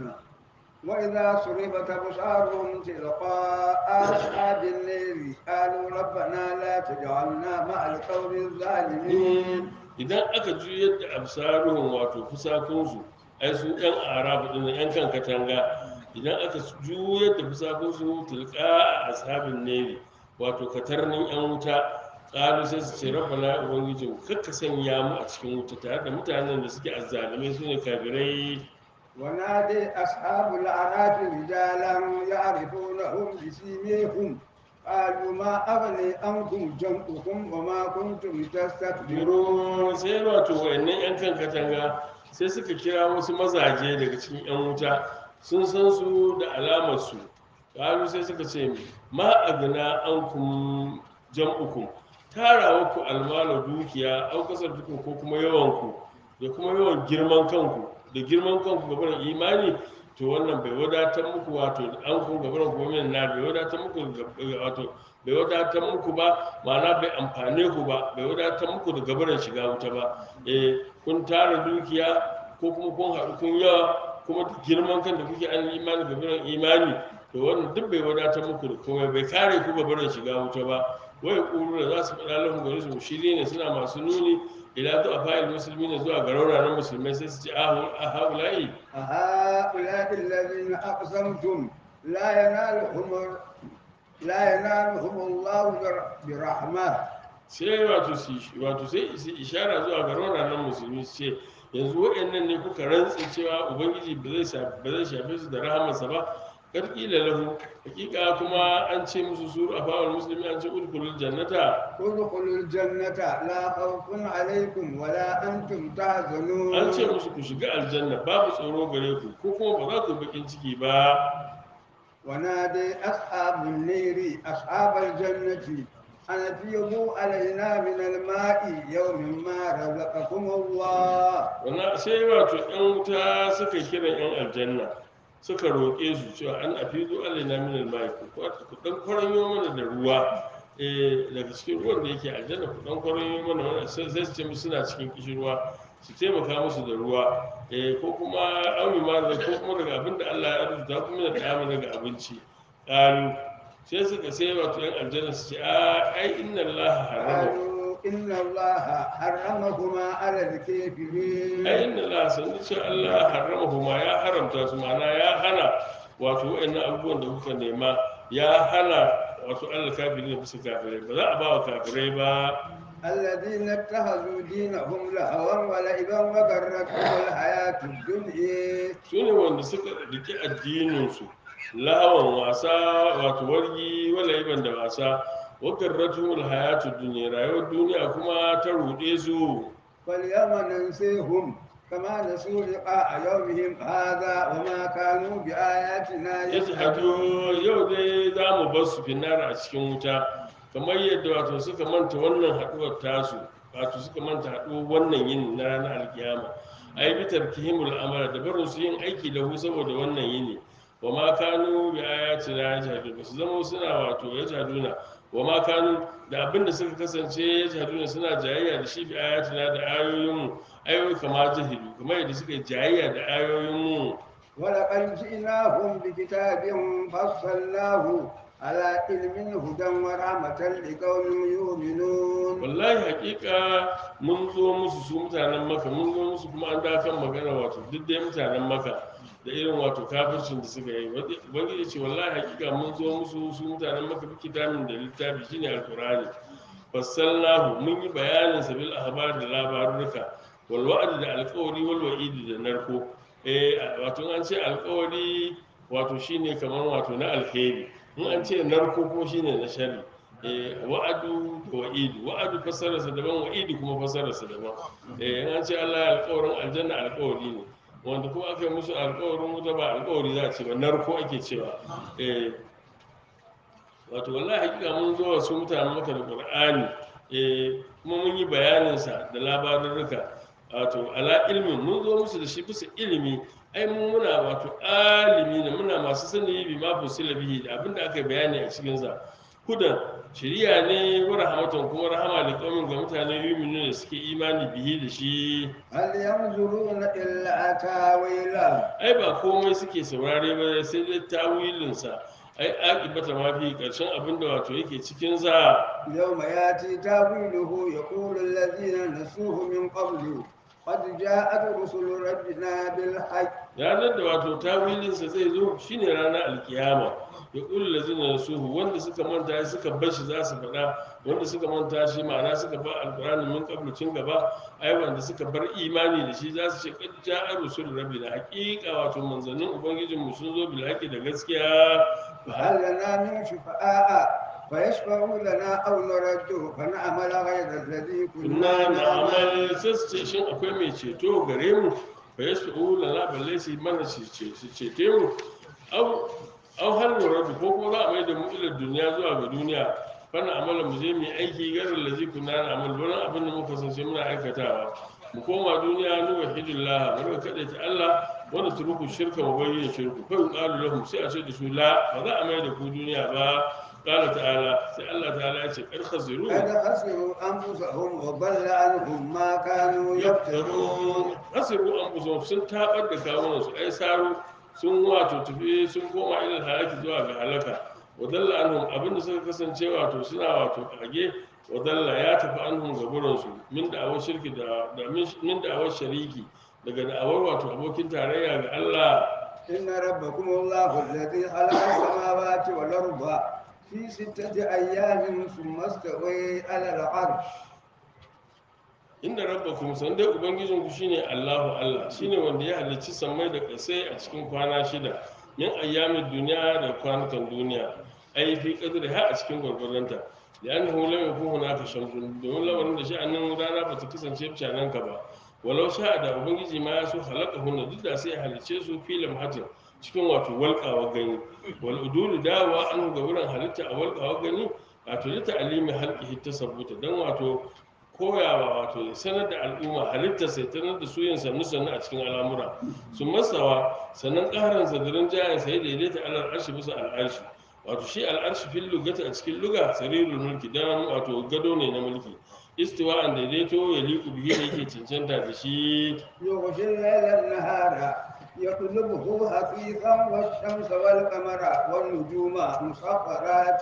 وإذا صرفت أبصارهم تلقاء أصحاب النار قالوا ربنا لا تجعلنا مع القوم الظالمين idan aka juyar da absaruhun wato fusakunsu ai su yan arabu din yan kan katanga idan aka juyar da fusakunsu tilka a ashabin neri wato katarnin yan wuta ƙalu sai su ce rabbana ubangijin kakka sanya mu a cikin wuta tare da mutanen da suke azzalumai su ne kafirai ونادي أصحاب الأعراف رجالا يعرفونهم بسيميهم قالوا ما أغني عنكم جمعكم وما كنتم تستكبرون biro sai wato wayannan yan kan katanga sai suka kira wasu mazaje daga cikin yan wuta sun san su da alamar su kalu sai suka ce ma agna ankum jam'ukum tarawa ku almala dukiya au kasar duku ko kuma yawan ku da kuma yawan girman kanku da girman kanku gaban imani to wannan bai wadatar muku wato an kun gaban gomin na bai wadatar muku ga- wato bai wadatar muku ba ma'ana bai amfane ku ba bai wadatar muku da gabaran shiga wuta ba eh kun tara dukiya ko kuma kun haɗu kun yawa kuma da girman kan da kuke an imani gabaran imani to wannan duk bai wadatar muku da komai bai kare ku gabaran shiga wuta ba wai kuru da za su faɗa lahun gari su shirye ne suna masu nuni ila zuwa fa'il musulmi ne zuwa ga rauranan musulmai sai su ce a haula'i أهؤلاء الذين أقسمتم لا ينالهم لا ينالهم الله بر- برحمة sai wato su wato sai su ishara zuwa ga rauranan musulmi su ce yanzu waɗannan ne kuka rantse cewa ubangiji ba zai shafe ba zai shafe su da rahamarsa ba karkila lahu hakika kuma an ce musu suru a fawar musulmi an ce udkhulul jannata ادخلوا الجنة لا خوف عليكم ولا أنتم تحزنون an ce musu ku shiga aljanna babu tsoro gare ku ko kuma ba za ku bakin ciki ba ونادي أصحاب النير أصحاب الجنة أن أفيضوا علينا من الماء يوم ما رزقكم الله wannan sai wato yan wuta suka kira yan aljanna suka roƙe su cewa an afizu alaina min almai ku ku dan kwaranyo mana da ruwa eh daga cikin ruwan da yake aljanna ku dan kwaranyo mana wannan sai sai su ce musu suna cikin kishirwa su taimaka musu da ruwa eh ko kuma aumi ma da ko kuma daga abin da Allah ya rubuta kuma da dama daga abinci qalu sai suka sai wato yan aljanna su ce a ai inna Allah harama قالوا إن الله حرمهما على الكافرين ai inna la sanu ce Allah harrama kuma ya haramta su ma'ana ya hana wato wa'annan abubuwan da kuka nema ya hana wato Allah kafirai da bisa kafirai ba za a ba wa kafirai ba الذين اتخذوا دينهم لهوا ولعبا وغرتهم الحياة الدنيا su ne wanda suka rike addininsu lahawan wasa wato wargi wala iban da wasa wakarratumul hayatu duniya rayuwar duniya kuma ta ruɗe su فاليوم ننسيهم كما نسوا لقاء يومهم هذا وما كانوا بآياتنا ya hadu yau dai za mu bar su finara a cikin wuta kamar yadda wato suka manta wannan haɗuwar tasu wato suka manta haɗuwar wannan yin na ranar alkiyama ai bi tarkihimul amala da barin su yin aiki da hu saboda wannan yini wa ma kanu bi ayatina yajhadun ba su zama suna wato yajhaduna wa ma kanu da abinda suka kasance yajhaduna suna jayayya da shi bi ayatina da ayoyinmu ayoyi kama jahilu kamar yadda suka yi jayayya da ayoyinmu ولقد جئناهم بكتاب فصلناه على علم هدى ورحمة لقوم يؤمنون wallahi hakika mun zo musu su mutanen maka mun zo musu kuma an da kan magana wato duk dai mutanen maka da irin wato kafircin da suka yi ubangiji ce wallahi hakika mun zo musu su mutanen maka bi kitabin da littafi shine alqur'ani fassalnahu mun yi bayanin sabil ahbar da labarurruka wal wa'd da alqawli wal wa'id da narko eh wato an ce alqawli wato shine kamar wato na alheri in an ce narko ko shine na sharri eh wa'adu da wa'idu wa'adu fassararsa daban wa'idu kuma fassararsa daban eh in an ce Allah ya alƙawarin aljanna alƙawari ne wanda kuma aka yi musu alƙawarin wuta ba alƙawari za a ce ba narko ake cewa eh wato wallahi hakika mun zo wa su mutanen maka da qur'ani eh kuma mun yi bayanin sa da labarurruka wato ala ilmin mun zo musu da shi bisa ilimi ai mun muna wato alimi ne muna masu sani bi ma fusila bihi da abinda aka yi bayani a cikin sa hudan shiriya ne wa rahmatan kuma rahama da kaumin ga mutane yuminu da suke imani bihi da shi هل ينظرون إلا تاويله ai ba komai suke saurare ba sai dai tawilinsa ai akibata ma fi karshen abin da wato yake cikin sa يوم يأتي تاويله يقول الذين نسوه من قبل قد جاءت رسل ربنا بالحق ranar da wato tawilinsa zai zo shine ranar alkiyama ya ƙulu lazina da suhu wanda suka manta shi suka bar shi za su faɗa wanda suka manta shi ma'ana suka bar alƙur'ani min ƙablacin gaba ai wanda suka bar imani da shi za su ce kad ja'a rusul rabbina haqiqa wato manzannin ubangijinmu sun zo bil haqqi da gaskiya فهل لنا من شفعاء فيشفعوا لنا أو نرد فنعمل غير الذي kunna كنا na'amal نعمل sai su ce shin akwai mai ceto gare mu fa yasfu lana balle su yi mana su ce su cete mu au au hal nuradu ko ko za a mai da mu ila duniya zuwa ga duniya fana amala mu je mu yi aiki garin lazi kunna na'amal wani abin da muka san sai muna aikatawa mu koma duniya nu wahidullah mu rika kadaita Allah wanda turuku shirka mu bayyana shirku fa yuqalu lahum sai a ce da su la ba za a mai da ku duniya ba qala ta'ala sai Allah ta'ala ya ce kar khasiru قد خسروا أنفسهم وضل عنهم ما كانوا يفترون yaftarun asiru an kusa sun tabar da kawunan su ai saro sun wato tafi sun koma ilal halaki zuwa ga halaka wadalla anhum abinda suka kasance wato suna wato kage wadalla ya tafi anhum ga gurin su min da awar shirki da da min da awar shariki daga da awar wato abokin tarayya ga Allah إن ربكم الله الذي خلق السماوات والأرض في ستة أيام ثم استوى على العرش inda rabbakum san dai ubangijin ku shine Allahu Allah shine wanda ya halicci sammai da kasai a cikin kwana shida min ayyamin duniya da kwanukan duniya ai fi qadri ha a cikin gurgurdanta li'annahu lam yakun hunaka shamsun domin lamarin da sha'anin rana ba ta kasance canan ka ba walau sha da ubangiji ma ya so halaka hunna duk da sai ya halicce su filam hatin cikin wato walƙawa gani wal udulu dawa an ga wurin halitta a walƙawa gani wato da ta'alimi halqihi tasabbuta dan wato koyawa wato ya sanar da al'umma halitta sai tanar da su yin sannu sannu a cikin al'amura su masawa sannan ƙaran sadirin jayan sai daidaita alal arshi bisa al'arshi wato shi al'arshi fil lugata a cikin luga sarirul mulki dan wato gado ne na mulki istiwa'an daidaito ya liku bihi da yake cancanta da shi يغشي الليل النهار يطلبه حثيثا والشمس والقمر والنجوم مسخرات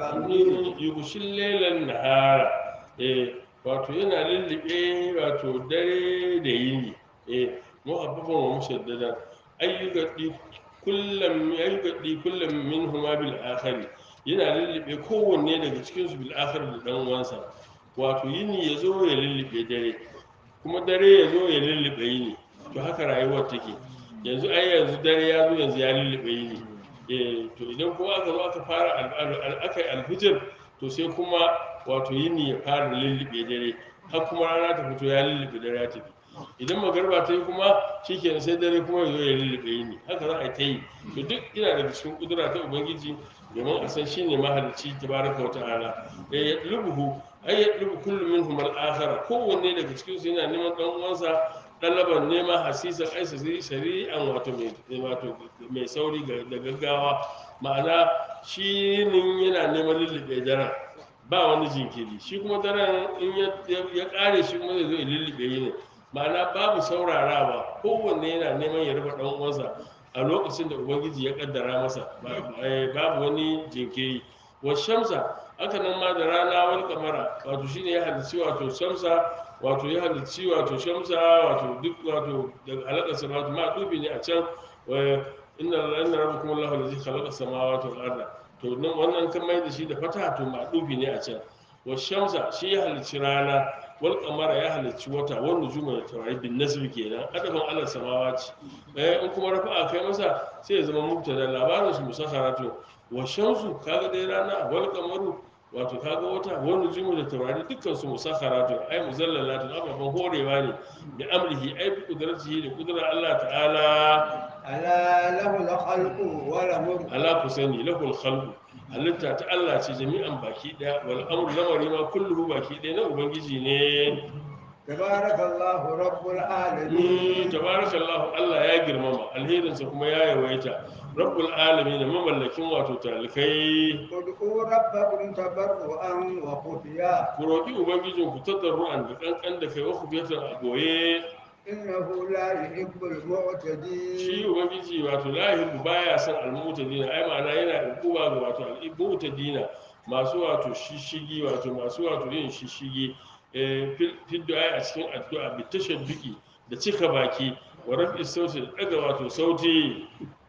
بأمره yugushin lelan nahara eh wato yana lullube wato dare da yini eh muhabbafan wa mushaddadan ayyugadi kullum ayyugadi kullum minhuma bil akhari yana lullube kowanne daga cikin su bil akhar da dan uwansa wato yini yazo ya lullube dare kuma dare yazo ya lullube yini to haka rayuwar take yanzu ai yanzu dare ya zo yanzu ya lullube yini eh to idan kuma aka zo aka fara al- al- aka yi alfijir to sai kuma wato yini ya fara lullube dare har kuma rana ta fito ya lullube dare ya tafi idan magarba ta yi kuma shikenan sai dare kuma ya zo ya lullube yini haka za a yi ta yi to duk ina daga cikin kudura ta ubangiji domin a san shine mahalicci tabaraka wa ta'ala ya yatlubuhu ay yatlubu kullu minhum al-akhar kowanne daga cikin su yana neman dan uwansa ɗalaban nema hasisan aisa shari'an wato mai wato mai sauri ga- da gaggawa ma'ana shi nin yana neman lullube daren ba wani jinkiri shi kuma daren in ya- ya ƙare shi kuma zai zo ya lullube yi ne ma'ana babu saurarawa kowanne yana neman ya rufe ɗan uwansa a lokacin da ubangiji ya kaddara masa ba- eh, babu wani jinkiri wa shamsa haka nan ma da rana wani kamara wato shine ya halicci wato shamsa wato ya halicci wato shamsa wato duk wato daga halakar samawati ma dubi ne a can wa inna inna rabbakum allahu allazi khalaqa samawati wal arda to nan wannan kan mai da shi da fata to ma dubi ne a can wa shamsa shi ya halicci rana wal qamara ya halicci wata wan nujuma da taurari bin nasbi kenan adafan ala samawati eh in kuma rafa'a kai masa sai ya zama mubtada labarin su musakharatu wa shamsu kaga dai rana wal qamaru wato kaga wata wani jimu da taurari dukkan su musakharatu ai muzallalatu ababan horewa ne bi amrihi ai bi qudratihi da qudrar Allah ta'ala ألا له الخلق وله ala ku sani lahul khalqu halitta ta Allah ce jami'an baki daya wal amru lamari ma kulluhu baki daya na ubangiji ne تبارك الله رب Mm, العالمين tabarakallahu Allah ya girmama alherinsa kuma ya yawaita rabbul alamin mamallakin wato talikai ادعوا ربكم تضرعا وخفيا ku roƙi ubangijin ku tadarru'an da kankan da kai wa khufiyatan a goye إنه لا يحب shi المعتدين ubangiji wato lahibu baya son almutadina ai ma'ana yana hukuma ga wato almutadina masu wato shishigi wato masu wato yin shishigi eh, fil fil du'a a cikin addu'a bi tashadduki da cika baki wa rafi sauti da daga wato sauti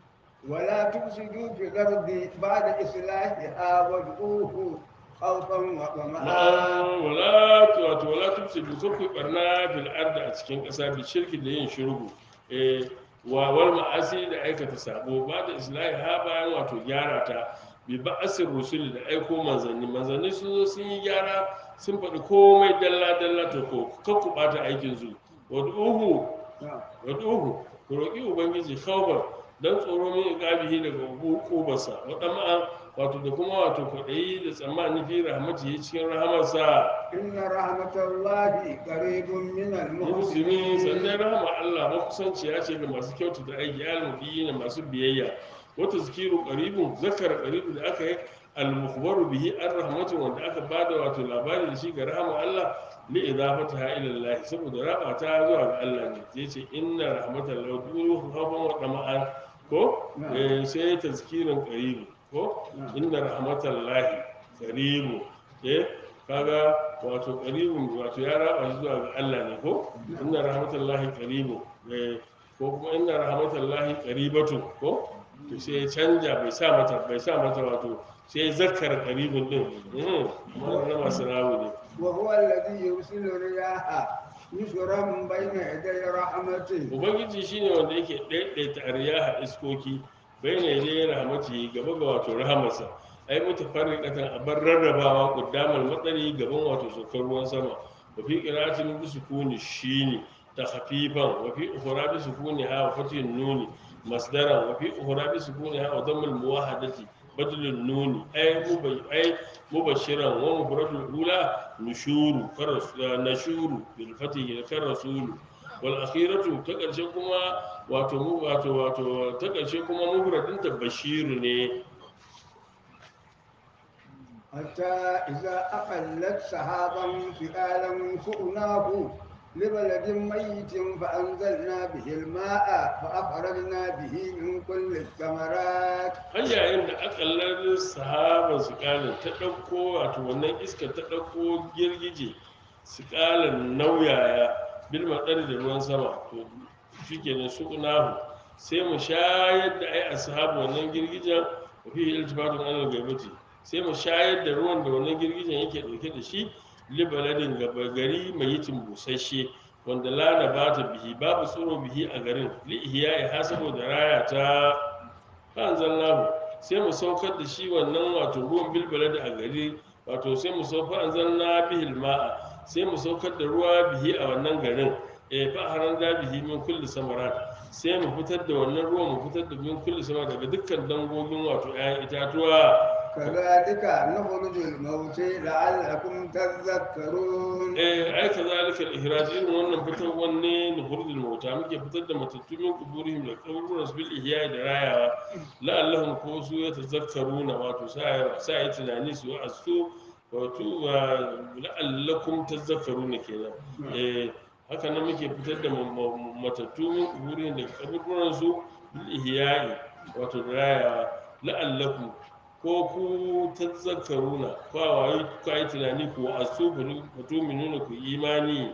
ولا تفسدوا في الأرض بعد إصلاحها وادعوه خوفا وطمعا Ma'an wala tu- wato wala tufsidu kakku barna fil ardi a cikin ƙasa bi shirki da yin shirku eh wa wal ma'asi da aikata sabo ba da islahi ha bayan wato gyara ta bi ba'asir rusul da aiko manzanni manzanni sun zo sun yi gyara sun faɗi komai dalla dalla to ko kakku bata aikin su wad'uhu نعم. wad'uhu ku roƙi ubangiji khawfan dan tsoro min iqabihi daga hukubarsa waɗannan wato da kuma wato kwaɗayi da tsammani fi rahmatihi cikin rahamarsa إن رحمة الله قريب من musulmi sannan المحسنين rahama Allah makusanciya ce ga masu kyautata aiki almudiyi na masu biyayya wata zikiru qaribun zakar qaribu da aka yi al-mukhbaru bihi an rahmatu wanda aka bada wato labari da shi ga rahama Allah li idafataha ila Allah saboda raba ta zuwa ga Allah ne zai ce inna rahmatallahi duru khafan wa dama'an ko Na'am. eh, sai tazkirin qaribu ko Na'am. inna rahmatallahi qaribu eh kaga wato qaribun wato ya raba shi zuwa ga Allah ne ko inna rahmatallahi qaribu eh, ko kuma inna rahmatallahi qaribatu ko to sai ya canja bai sa mata bai sa mata wato sai ya zakkar qaribun din mm wannan na masu rawu ne وهو الذي يرسل الرياح نشرا بين يدي رحمته ubangiji shine wanda yake daidaita ariyaha iskoki bayyana yadda ya rahmati gaba ga wato rahamarsa ai mutafarriqatan abar rarrabawa quddamal matsari gaban wato sokar ruwan sama wa fi qira'atin bi sukuni shine takhfifan wa fi ukhra bi sukuni ha wa fatin nuni masdaran wa fi ukhra bi sukuni ha wa dammul muwahadati badalin nuni ai mubai ai mubashiran wa mufradul ula nushuru karas nashuru bil fatih kar rasulu wal akhiratu ta karshe kuma wato mu wato wato ta karshe kuma mufradin ta bashiru ne حتى إذا أقلت سحابا ثقالا سقناه لبلد ميت فأنزلنا به الماء فأخرجنا به من كل الثمرات har yayin da akallar sahaba su kalin ta ɗauko wato wannan iska ta ɗauko girgije su kalin nauyaya bil matsari da ruwan sama to shi kenan su nahu sai mu shayar da ai ashabu wannan girgijen wa fi iltifatun anil gaibati sai mu shayar da ruwan da wannan girgijen yake ɗauke da shi libaladin gaba gari mai yitin busasshe wanda lana ba ta bihi babu tsoro bihi a garin li'ihiya ya ha saboda raya ta fa'anzalnahu sai mu saukar da shi wannan wato ruwan bilbaladi a gari wato sai mu saukar anzalna bihil ma'a sai mu saukar da ruwa bihi a wannan garin eh fa haran da bihi min kulli samarat sai mu fitar da wannan ruwan mu fitar da min kulli sama daga dukkan dangogin wato 'ya'yan itatuwa كذلك نخرج الموتى لعلكم تذكرون eh ai kazalika al-ihraj irin wannan fitar wanne nuhurul mauta muke fitar da matattu min kuburihim da kaburun bil ihya da rayawa la'allahum ko su ya tazakkaruna wato sai sai tunani su asu wato wa la'allakum tazakkaruna kenan eh haka nan muke fitar da ma- ma- matattu min kuburihim da kaburun su bil ihya wato da rayawa la'allakum ko ku tazakkaruna ko wayi ku yi tunani ku asu ku nuna ku imani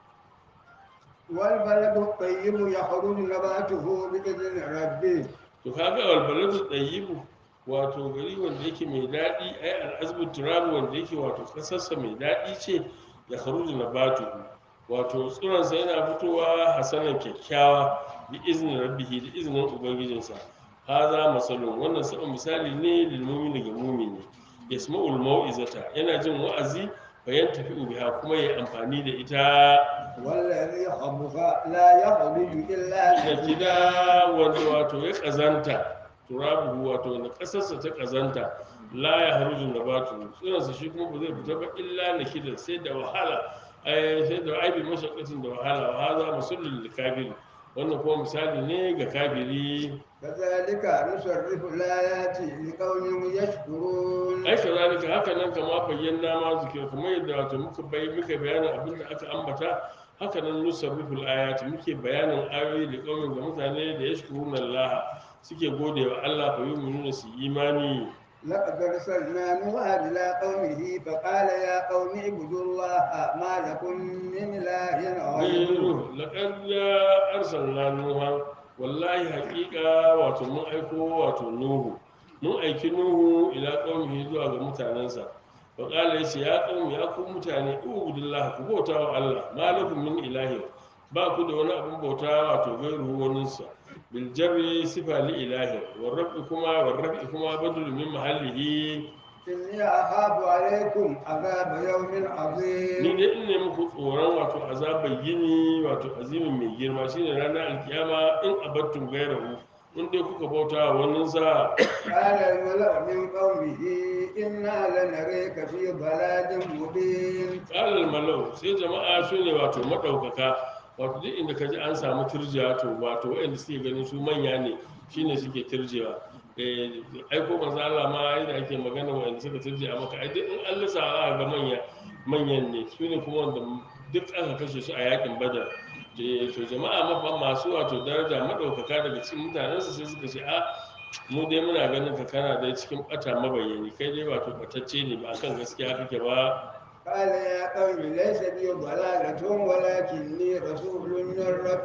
والبلد الطيب يخرج نباته بإذن ربه to kaga albaladu tayyibu wato gari wanda yake mai daɗi ai al'azbu turabu wanda yake wato kasarsa mai daɗi ce ya kharuju nabatu wato tsuransa yana fitowa hasanan kyakkyawa bi iznin rabbihi da iznin ubangijinsa haza masalun wannan sabon misali ne lil mu'mini ga mu'mini yasma'ul mau'izata yana jin wa'azi bayan tafi biha kuma ya amfani da ita والذي خبث لا يخرج إلا da نكدا gida wanda wato ya kazanta turabu wato na kasarsa ta kazanta la ya haruju na batu tsinansa shi kuma ba zai fita ba illa na kida sai da wahala ai sai da aibi mashakatin da wahala wa haza musullul kafiri wannan kuma misali ne ga kafiri كذلك نصرف الآيات لقوم يشكرون ai kazalika haka nan kama bayyana ma zikir kuma yadda wato muka bai muka bayanin abin da aka ambata haka nan nusarriful ayati muke bayanin ayoyi da kaumin ga mutane da yashkuruna Allah suke gode wa Allah fa yu'minuna su imani لقد أرسلنا نوحا إلى قومه فقال يا قوم اعبدوا الله ما لكم من إله غيره ghayru laqad arsalna nuha wallahi haqiqa wato mun aiko wato nuhu mun aiki nuhu ila qaumihi zuwa ga mutanensa fa qala yace ya qaumi ya ku mutane ubudullah ku bauta wa Allah ma lakum min ilahi ba ku da wani abin bauta wato gairu waninsa bil jarri sifa li ilahi war rabbi kuma war rabbi kuma badul min mahallihi إني أخاف عليكم عذاب يوم ni عظيم dai in ne muku tsoron wato azabar yini wato azimin mai girma shine ranar alkiyama in abattun gairahu in dai kuka bauta wa wannan sa قال الملأ من قومه إنا لنريك في ضلال مبين kalal malau sai jama'a su ne wato madaukaka wato duk inda ka ji an samu turjiya to wato waɗanda suke ganin su manya ne shine suke turjewa eh aiko manzo Allah ma yadda ake magana waɗanda suka turje a maka ai duk in Allah sa za ga manya manyan ne su ne kuma wanda duk aka kashe su a yakin badar Eh, to jama'a mafa masu wato daraja madaukaka daga cikin mutanensu sai suka ce a mu dai muna ganin ka kana dai cikin bata mabayyani kai dai wato batacce ne ba kan gaskiya kake ba قال يا قوم ليس بي ضلالة ولكني رسول من رب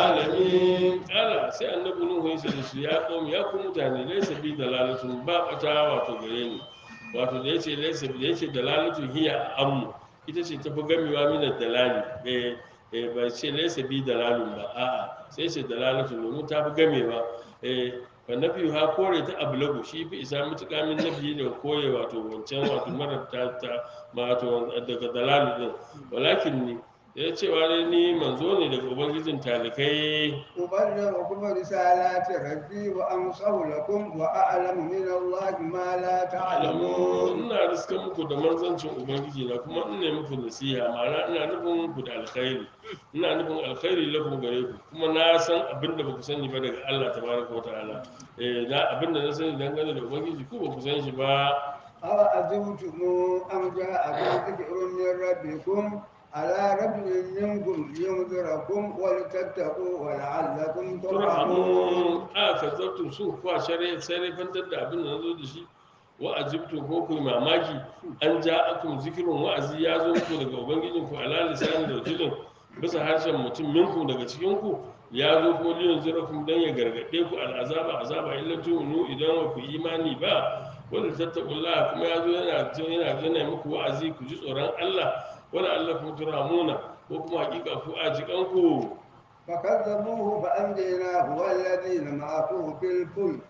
العالمين alamin kala sai annabi nuhu ya ce da su ya qawm ya ku mutane laysa bi dalalatun ba bata wato gare ni wato da yace laysa bi yace dalalatun hiya ammu ita ce tafi gamewa min dalali eh eh ba ce laysa bi dalalun ba a'a sai ce dalalatun domin ta fi gamewa eh fa nafi ha kore ta ablagu shi fi isa mutuka min nabi da koye wato wancan wato marar ta ta wato daga dalalu din walakin ni ya cewa dai ni manzo ne daga ubangijin talikai أبلغكم رسالات ربي وأنصح لكم وأعلم من الله ما لا alamu تعلمون ina riskan muku da manzancin ubangiji na kuma ina muku nasiha ma'ana ina nufin ku da alkhairi ina nufin alkhairi lakum gare ku kuma na san abin da baku sani ba daga Allah tabaraka wa ta'ala eh na abin da na sani dangane da ubangiji ku baku san shi ba أوعجبتم أم جاءكم ذكر من ربكم على رجل منكم لينذركم ولتتقوا ولعلكم ترحمون turhamun a kazzabtum sun kuwa shari'a sai fantar da abin da nazo da shi wa ajibtum ko ku yi mamaki an ja akum zikirun wa'azi ya zo muku daga ubangijin ku ala lisan da rajulin bisa harshen mutum minku daga cikin ku ya zo ko liyan zirakum dan ya gargade ku al'azaba azaba illa tu'minu idan ba ku imani ba wanda tattaqullaha kuma ya zo yana yana yana muku wa'azi ku ji tsoron Allah wala allakum turhamuna ko kuma hakika ku a jikanku فكذبوه فأنجيناه والذين معه في الفلك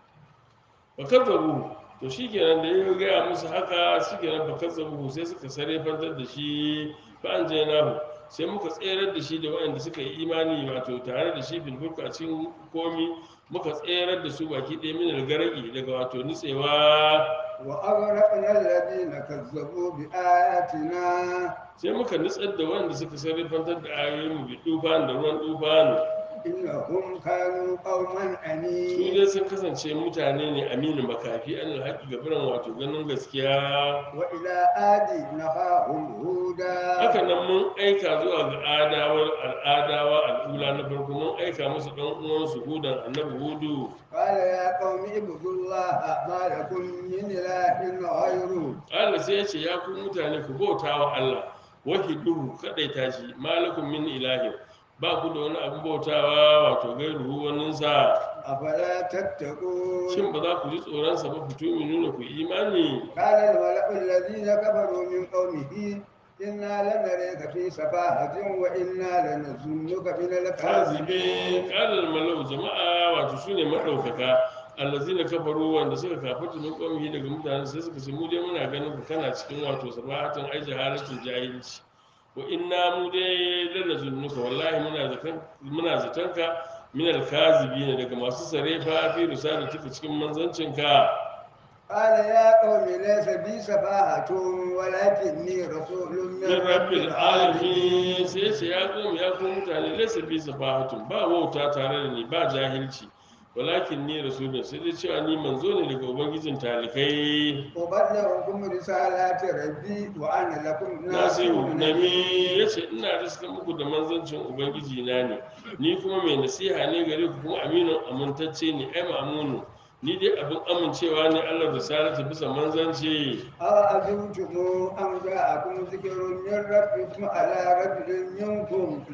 fakazzabu to shikenan da ya gaya musu haka shikenan fakazzabu sai suka sare fantar da shi fa an nahu sai muka tserar da shi da waɗanda suka yi imani wato tare da shi filfulka a cikin komi muka tserar da su baki ɗaya min garaki daga wato nutsewa وأغرقنا الذين كذبوا بآياتنا sai muka nutsar da waɗanda suka sare fantar da ayoyin mu bi tufan da ruwan tufan إنهم كانوا قوما su أنين dai sun kasance mutane ne aminu makafi an alhaƙi gabaran wato ganin gaskiya وإلى آد نخاهم هودا haka nan mun aika zuwa ga adawar al'adawa al'ula na farko mun aika musu ɗan uwansu hudan annabi hudu قال يا قوم اعبدوا الله ما لكم من إله غيره Allah sai ya ce ya ku mutane ku bauta wa Allah wahiduhu kadaita shi malakum min ilahin ba ku da wani abin bautawa wato gairuhu waninsa أفلا تتقون shin ba za ku ji tsoronsa ba fito mi nuna ku imani قال الملأ الذين كفروا من قومه إنا لنريك في سفاهة وإنا لنظنك من kazibe الكاذبين kalal malau jama'a wato su ne maɗaukaka allazina kafaru wanda suka kafarta min qaumihi daga mutane sai suka ce mu dai muna ganin ka kana cikin wato sabahatin ai jahalatin jahilci wa inna mu dai lalla zunnuka wallahi muna zaton muna zaton ka min alkazibin daga masu sarefa fi risalatika cikin manzancinka قال يا قوم ليس بي سفاهة ولكني رسول من min رب rabbil العالمين alamin sai ce ya kuma ya kuma mutane laysa bi safahatun ba wauta tare da ni ba jahilci walakin ni rasulun sai dai cewa ni manzo ne daga ubangijin talikai أبلغكم رسالات ربي وأنا لكم nasiru ناصح nami ya ce ina riska muku da manzancin ubangiji na ne ni kuma mai nasiha ne gare ku kuma aminu amintacce ne ai ma'amunu ni dai abin amincewa ne allah risalata bisa manzanci أوعجبتم أن جاءكم ذكر من ربكم على رجل منكم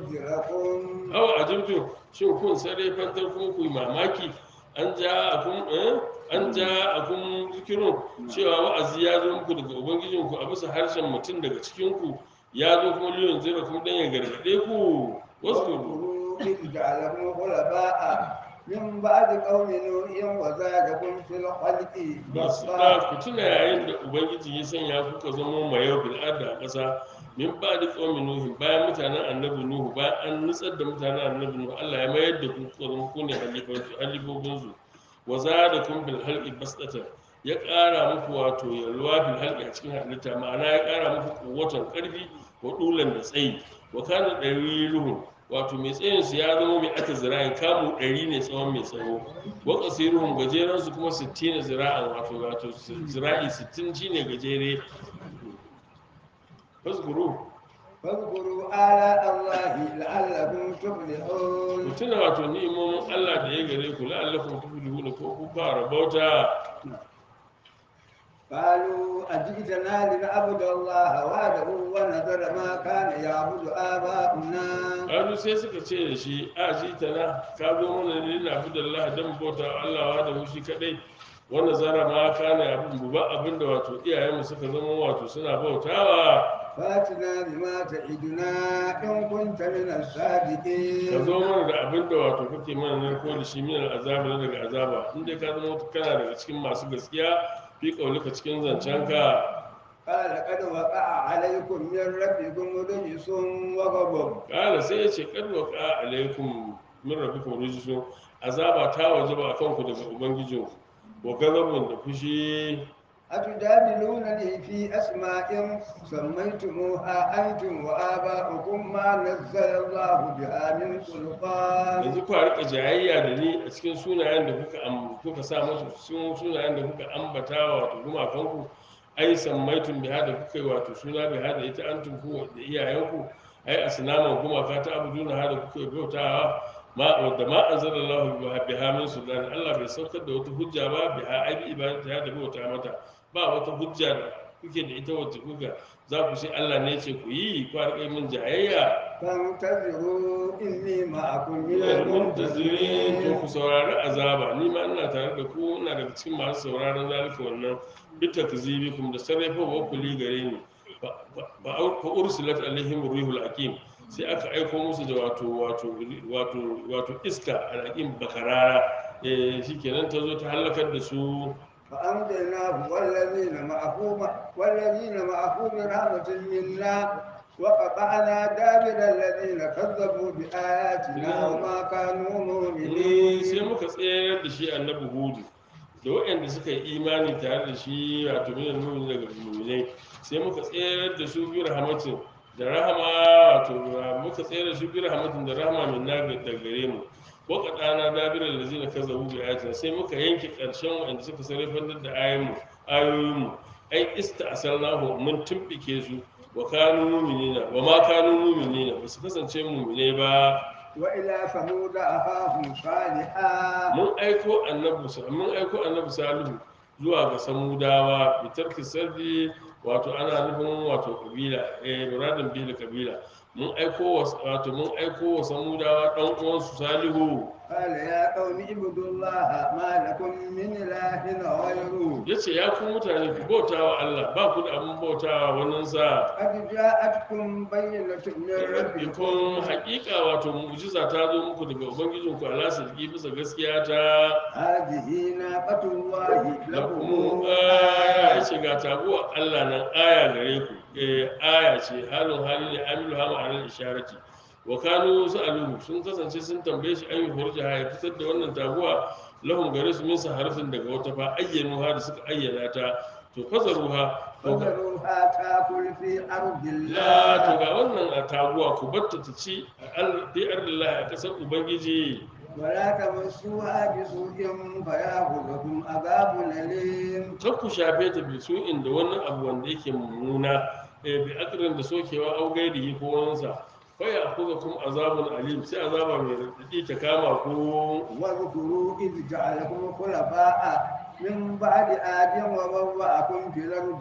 لينذركم awa a jirgin shin kun sare fantar kuma ku yi mamaki an ja a kun eh? an ja a kun zikirun cewa wa'azi ya zo muku daga ubangijinku a bisa harshen mutum daga cikinku ya zo kuma liyon zira kuma dan ya gargaɗe ku wasu واذكروا إذ جعلكم خلفاء من بعد قوم نوح وزادكم في الخلق masu بسطة da ku tuna yayin da ubangiji ya sanya kuka zama mai yau bil a ƙasa min ba da ƙaumin nuhu bayan mutanen annabi nuhu bayan an nutsar da mutanen annabi nuhu Allah ya mayar da ku kuka zama ku ne halifofinsu wa da kun bil halqi basdatan ya ƙara muku wato yalwa bil halqi a cikin halitta ma'ana ya ƙara muku kuwatan ƙarfi wa dulan da tsayi wa kana daliluhum wato mai tsayin su ya zama mai aka zira'in kamu ɗari ne tsawon mai tsawo wa qasiruhum gajeren su kuma 60 zira'an wato wato zira'i 60 shine gajere fasguru فاذكروا آلاء الله لعلكم تفلحون ku tuna wato ni'imomin Allah da ya gare ku la'allakum tuflihuna ko ku fara bauta قالوا أجئتنا لنعبد الله وحده ونذر ما كان يعبد آباؤنا Kalu sai suka ce da shi a shi tana ka zo mana ne na fi da Allah dan bauta wa Allah wa da shi kadai wanda zara ma kana abin buba abin da wato iyayenmu suka zama wato suna bautawa فاتنا بما تعدنا إن كنت من ka الصادقين zo mana da abin da wato kake mana ne ko da shi min azaba ne daga azaba in dai ka zama kana daga cikin masu gaskiya fi kaulika cikin zancenka قال قد وقع عليكم من ربكم رجس وغضب kala sai ya ce kad waqa alaikum min rabbikum rijsun azaba ta wajaba akan ku daga ubangijinku wa gazabun da fushi أتجادلونني في أسماء سميتموها أنتم وآباؤكم ما نزل الله بها من سلطان yanzu ku rika jayayya da ni a cikin sunayen da kuka am- kuka sa musu sun sunayen da kuka ambata wato gumakanku ai sammaitun biha da kuka yi wato suna biha da ita antum ku da iyayenku ai asnaman gumaka ta abuduna ha da kuka yi bautawa ma da ma anzalallahu biha biha min sultan Allah bai saukar da wata hujja ba biha ai bi ibadata da bauta mata ba wata hujja da kuke da ita wacce kuka za ku sai Allah ne ce ku yi ku rika yi min jayayya فانتظروا إني معكم من Ina muntazirin to المنتظرين ku saurari azaba ni ma ina tare da ku ina daga cikin masu sauraron zalika wannan bita kuzibikum da sarrafa wa kuli gare ni fa fa- fa ursilat alaihim ruhul hakim sai aka aiko musu da wato wato wato wato iska alhakim bakarara eh shikenan ta zo ta halakar da su فأنجيناه والذين معه والذين معه برحمة منا وقطعنا دابر الذين كذبوا بآياتنا وما كانوا Eh, مؤمنين sai muka tsayar da shi annabi hudu da waɗanda suka yi imani tare da shi wato minan mumin daga muminai sai muka tsayar da su bi rahmatin da rahama wato muka tsayar da su bi rahmatin da rahama min na da gare mu wa qadana dabiral lazina kazzabu bi ayatina sai muka yanke ƙarshen waɗanda suka sarrafar da ayoyin mu ayoyin mu ai ista'salnahu mun tumbike su wa kanu mu'minina wa ma kanu mu'minina ba su kasance mu'minai ba وإلى ثمود أخاهم صالحا mun aiko annabi sa- mun aiko annabi salihu zuwa ga samudawa bitar sardi wato ana nufin wato kabila eh muradin bil kabila mun aiko wa wato mun aiko wa samudawa dan uwansu salihu قال يا قوم اعبدوا الله ما لكم من إله غيره yace ya ku mutane ku bautawa Allah ba ku da abin bautawa wannan sa قد جاءتكم بينة من ربكم rabbikum haqiqa wato mu'jiza ta zo muku daga ubangijinku Allah sarki bisa gaskiya ta هذه ناقة الله lakum لكم aya ya آية ce ga taguwa Allah nan aya gare ku eh aya ce halin hali ne amilu ha ma'anar isharati wa kanu sa'aluhu sun kasance sun tambaye shi an yi hurja ya fitar da wannan taguwa lahum gare su min harfin daga wata fa ayyanu ha da suka ayyana ta to fazaruha to ga فذروها تاكل في أرض la to الله ga wannan a taguwa ku batta ta ci a al- fi ardillahi a kasar ubangiji ولا تمسوها بسوء فيأخذكم عذاب أليم kar ku shafe ta bi su inda wannan abu wanda yake mummuna eh, bi akrin da sokewa au gairihi ko wansa fa ya kuza kuma azabun alim sai azaba mai radadi ta kama ku واذكروا إذ جعلكم خلفاء من بعد آد وبوأكم في الأرض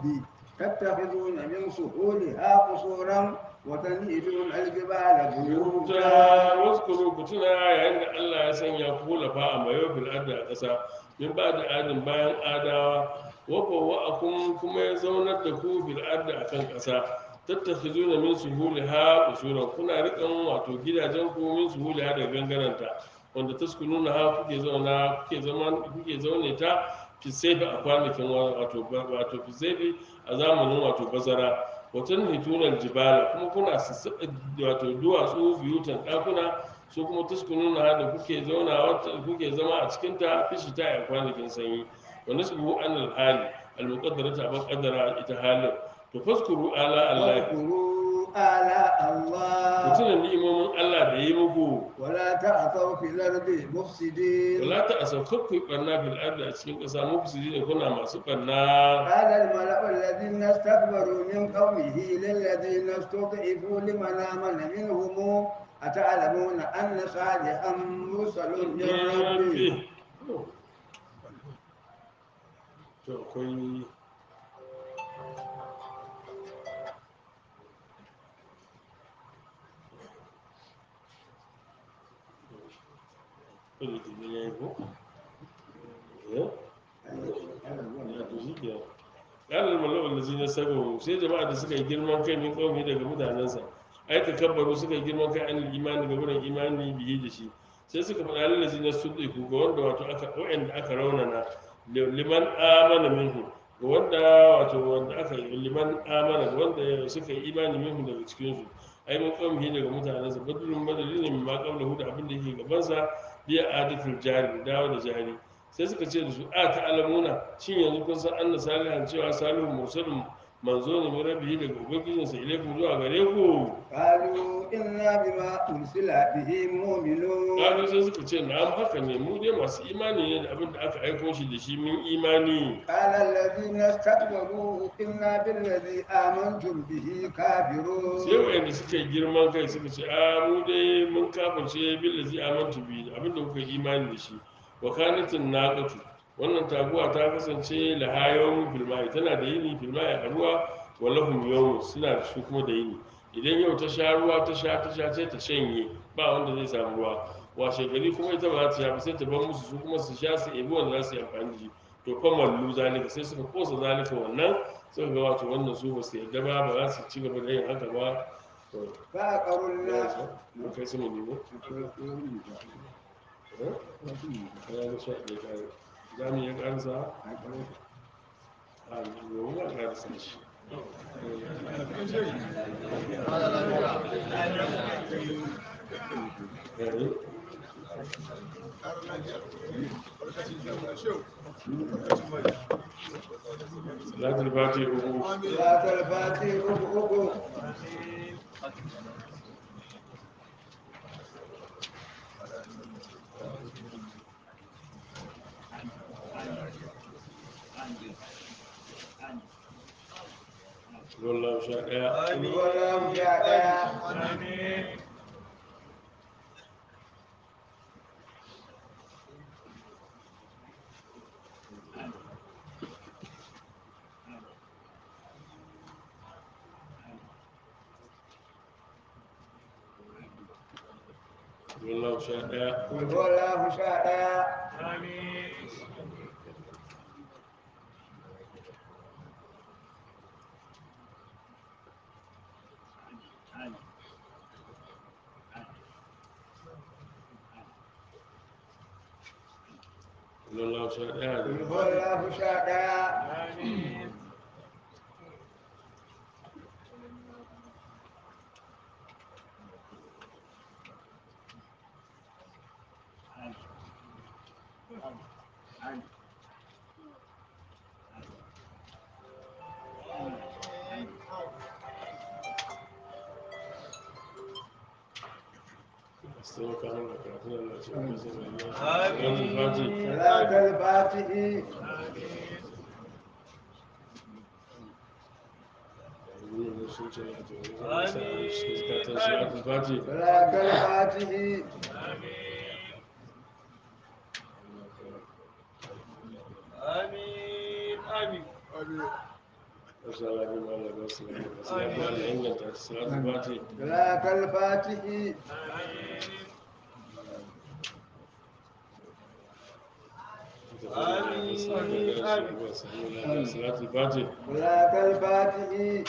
تتخذون من سهولها قصورا وتنحتون الجبال yuta بيوتا waskuru ku tuna yayin da Allah ya sanya ku lafa a mayo fil ardi a ƙasa min ba da adin bayan adawa wa bawwa'akum kuma ya zaunar da ku fil ardi akan ƙasa tattakhizuna min suhuliha usuran kuna rikan wato gidajen ku min suhuliha daga gangaranta wanda taskununa ha kuke zauna kuke zama kuke zaune ta fi saifi a kwanakin wa- wato wato fi saifi a zamanin wato bazara watan hitunan jibala kuma kuna sassaɓa wato duwatsu biyutan ɗakuna su kuma taskununa ha da kuke zauna wata kuke zama a cikin ta fishi ta a kwanakin sanyi wa nasbu an al-hali al-muqaddarata ban qaddara ita halin to faskuru ala Allah واذكروا آلاء ku الله tuna ni'imomin Allah da yi muku ولا تعثوا في الأرض مفسدين wala ta asau kakku barna fil ardi a cikin ƙasa mufsidi ne kuna masu barna قال الملأ الذين استكبروا من قومه للذين استضعفوا لمن آمن منهم أتعلمون أن صالحا مرسل من ربه to akwai Wani ɗin ya yi ko? Eh? Ya to shi ke. Ƙalar malawar da zina sabo sai jama'a da suka yi girman kai min ƙaumi daga mutanensa. Ai ta kabbaru suka yi girman kai an imani ga wurin imani biye da shi. Sai suka faɗa lalazi na su ga wanda wato aka wa'anda aka raunana liman amana minhu wanda wato wanda aka yi liman amana wanda suka yi imani minhu daga cikin su ai mun kawai daga mutanen sa badrun badali ne ma qabla hu da abin da yake gaban sa biya adatul jari dawo da jari sai suka ce da su a ta alamuna shin yanzu kun san anna salihan cewa salihu mursalun manzo ne mai rabbi daga ubangijinsa ilaikum zuwa gare ku قالوا إنا بما أرسل به مؤمنون Kalu sai suka ce na'am haka ne mu dai masu imani ne da abin da aka aiko shi da shi mun imani قال الذين استكبروا إنا بالذي آمنتم به كافرون sai wayanda suka yi girman kai suka ce a mu dai mun kafirce billazi amantu bi abin da kuka yi imani da shi wa kanatin naqatu wannan taguwa ta kasance lahayawun filmai tana da yini filmai a ruwa walahum yawm suna da su kuma da yini idan yau ta sha ruwa ta sha ta sha sai ta shanye ba wanda zai samu ruwa washe gari kuma ita ba za ta sha ba sai ta bar musu su kuma su sha su ebi wanda za su yi amfani da shi to fa mallu zalika sai suka kosa zalika wannan suka ga wato wannan su ba su yarda ba ba za su ci gaba da yin haka ba to فعقروا الناس mun kai su mu nemo eh ya ga sha ɗaya kare za mu iya ƙarsa a yau ba ƙarsa shi eh salatul fati uku صلاة الفاتح أبو wallahu sha ɗaya ولا مجاهدة wallahu sha ɗaya ولا مجاهدة wallahu sha ɗaya ولا مجاهدة sai ka mana karatu da Allah ce ka san salatul fati صلاة الفاتح ne sun ce wato zai sa shi ka ta salatul fati صلاة الفاتح آمين آمين Assalamu alaikum warahmatullahi wabarakatuh. inganta ta salatul fati صلاة الفاتح salatul fati صلاة الفاتح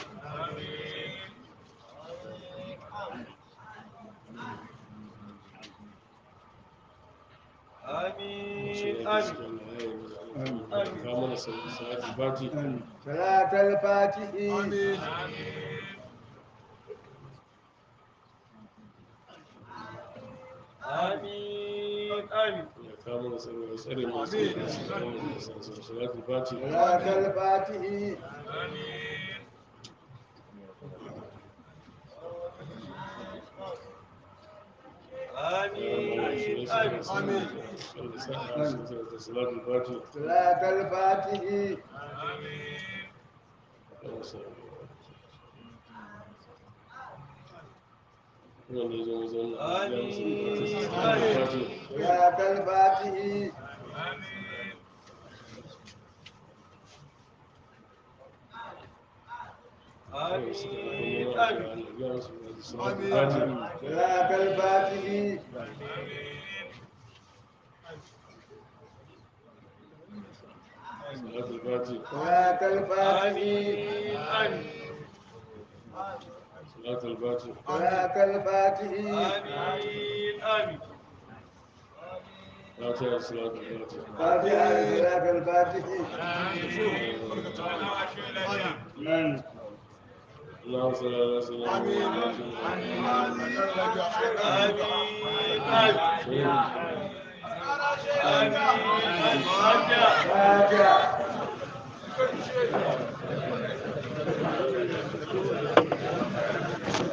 آمين آمين ka mana salatul fati صلاة الفاتح آمين آمين ya ka mana tsare mu salatul fati صلاة الفاتح آمين آمين salatul fati صلاة الفاتح wanda ya zo mu zauna ya musu Amin. salatul fati صلاة الفاتح آمين آمين صلاة الفاتح صلاة الفاتح آمين آمين صلاة الفاتح صلاة الفاتح آمين آمين fatiha da salatu fatiha فاتحة صلاة الفاتح اللهم صل على سيدنا فاتحة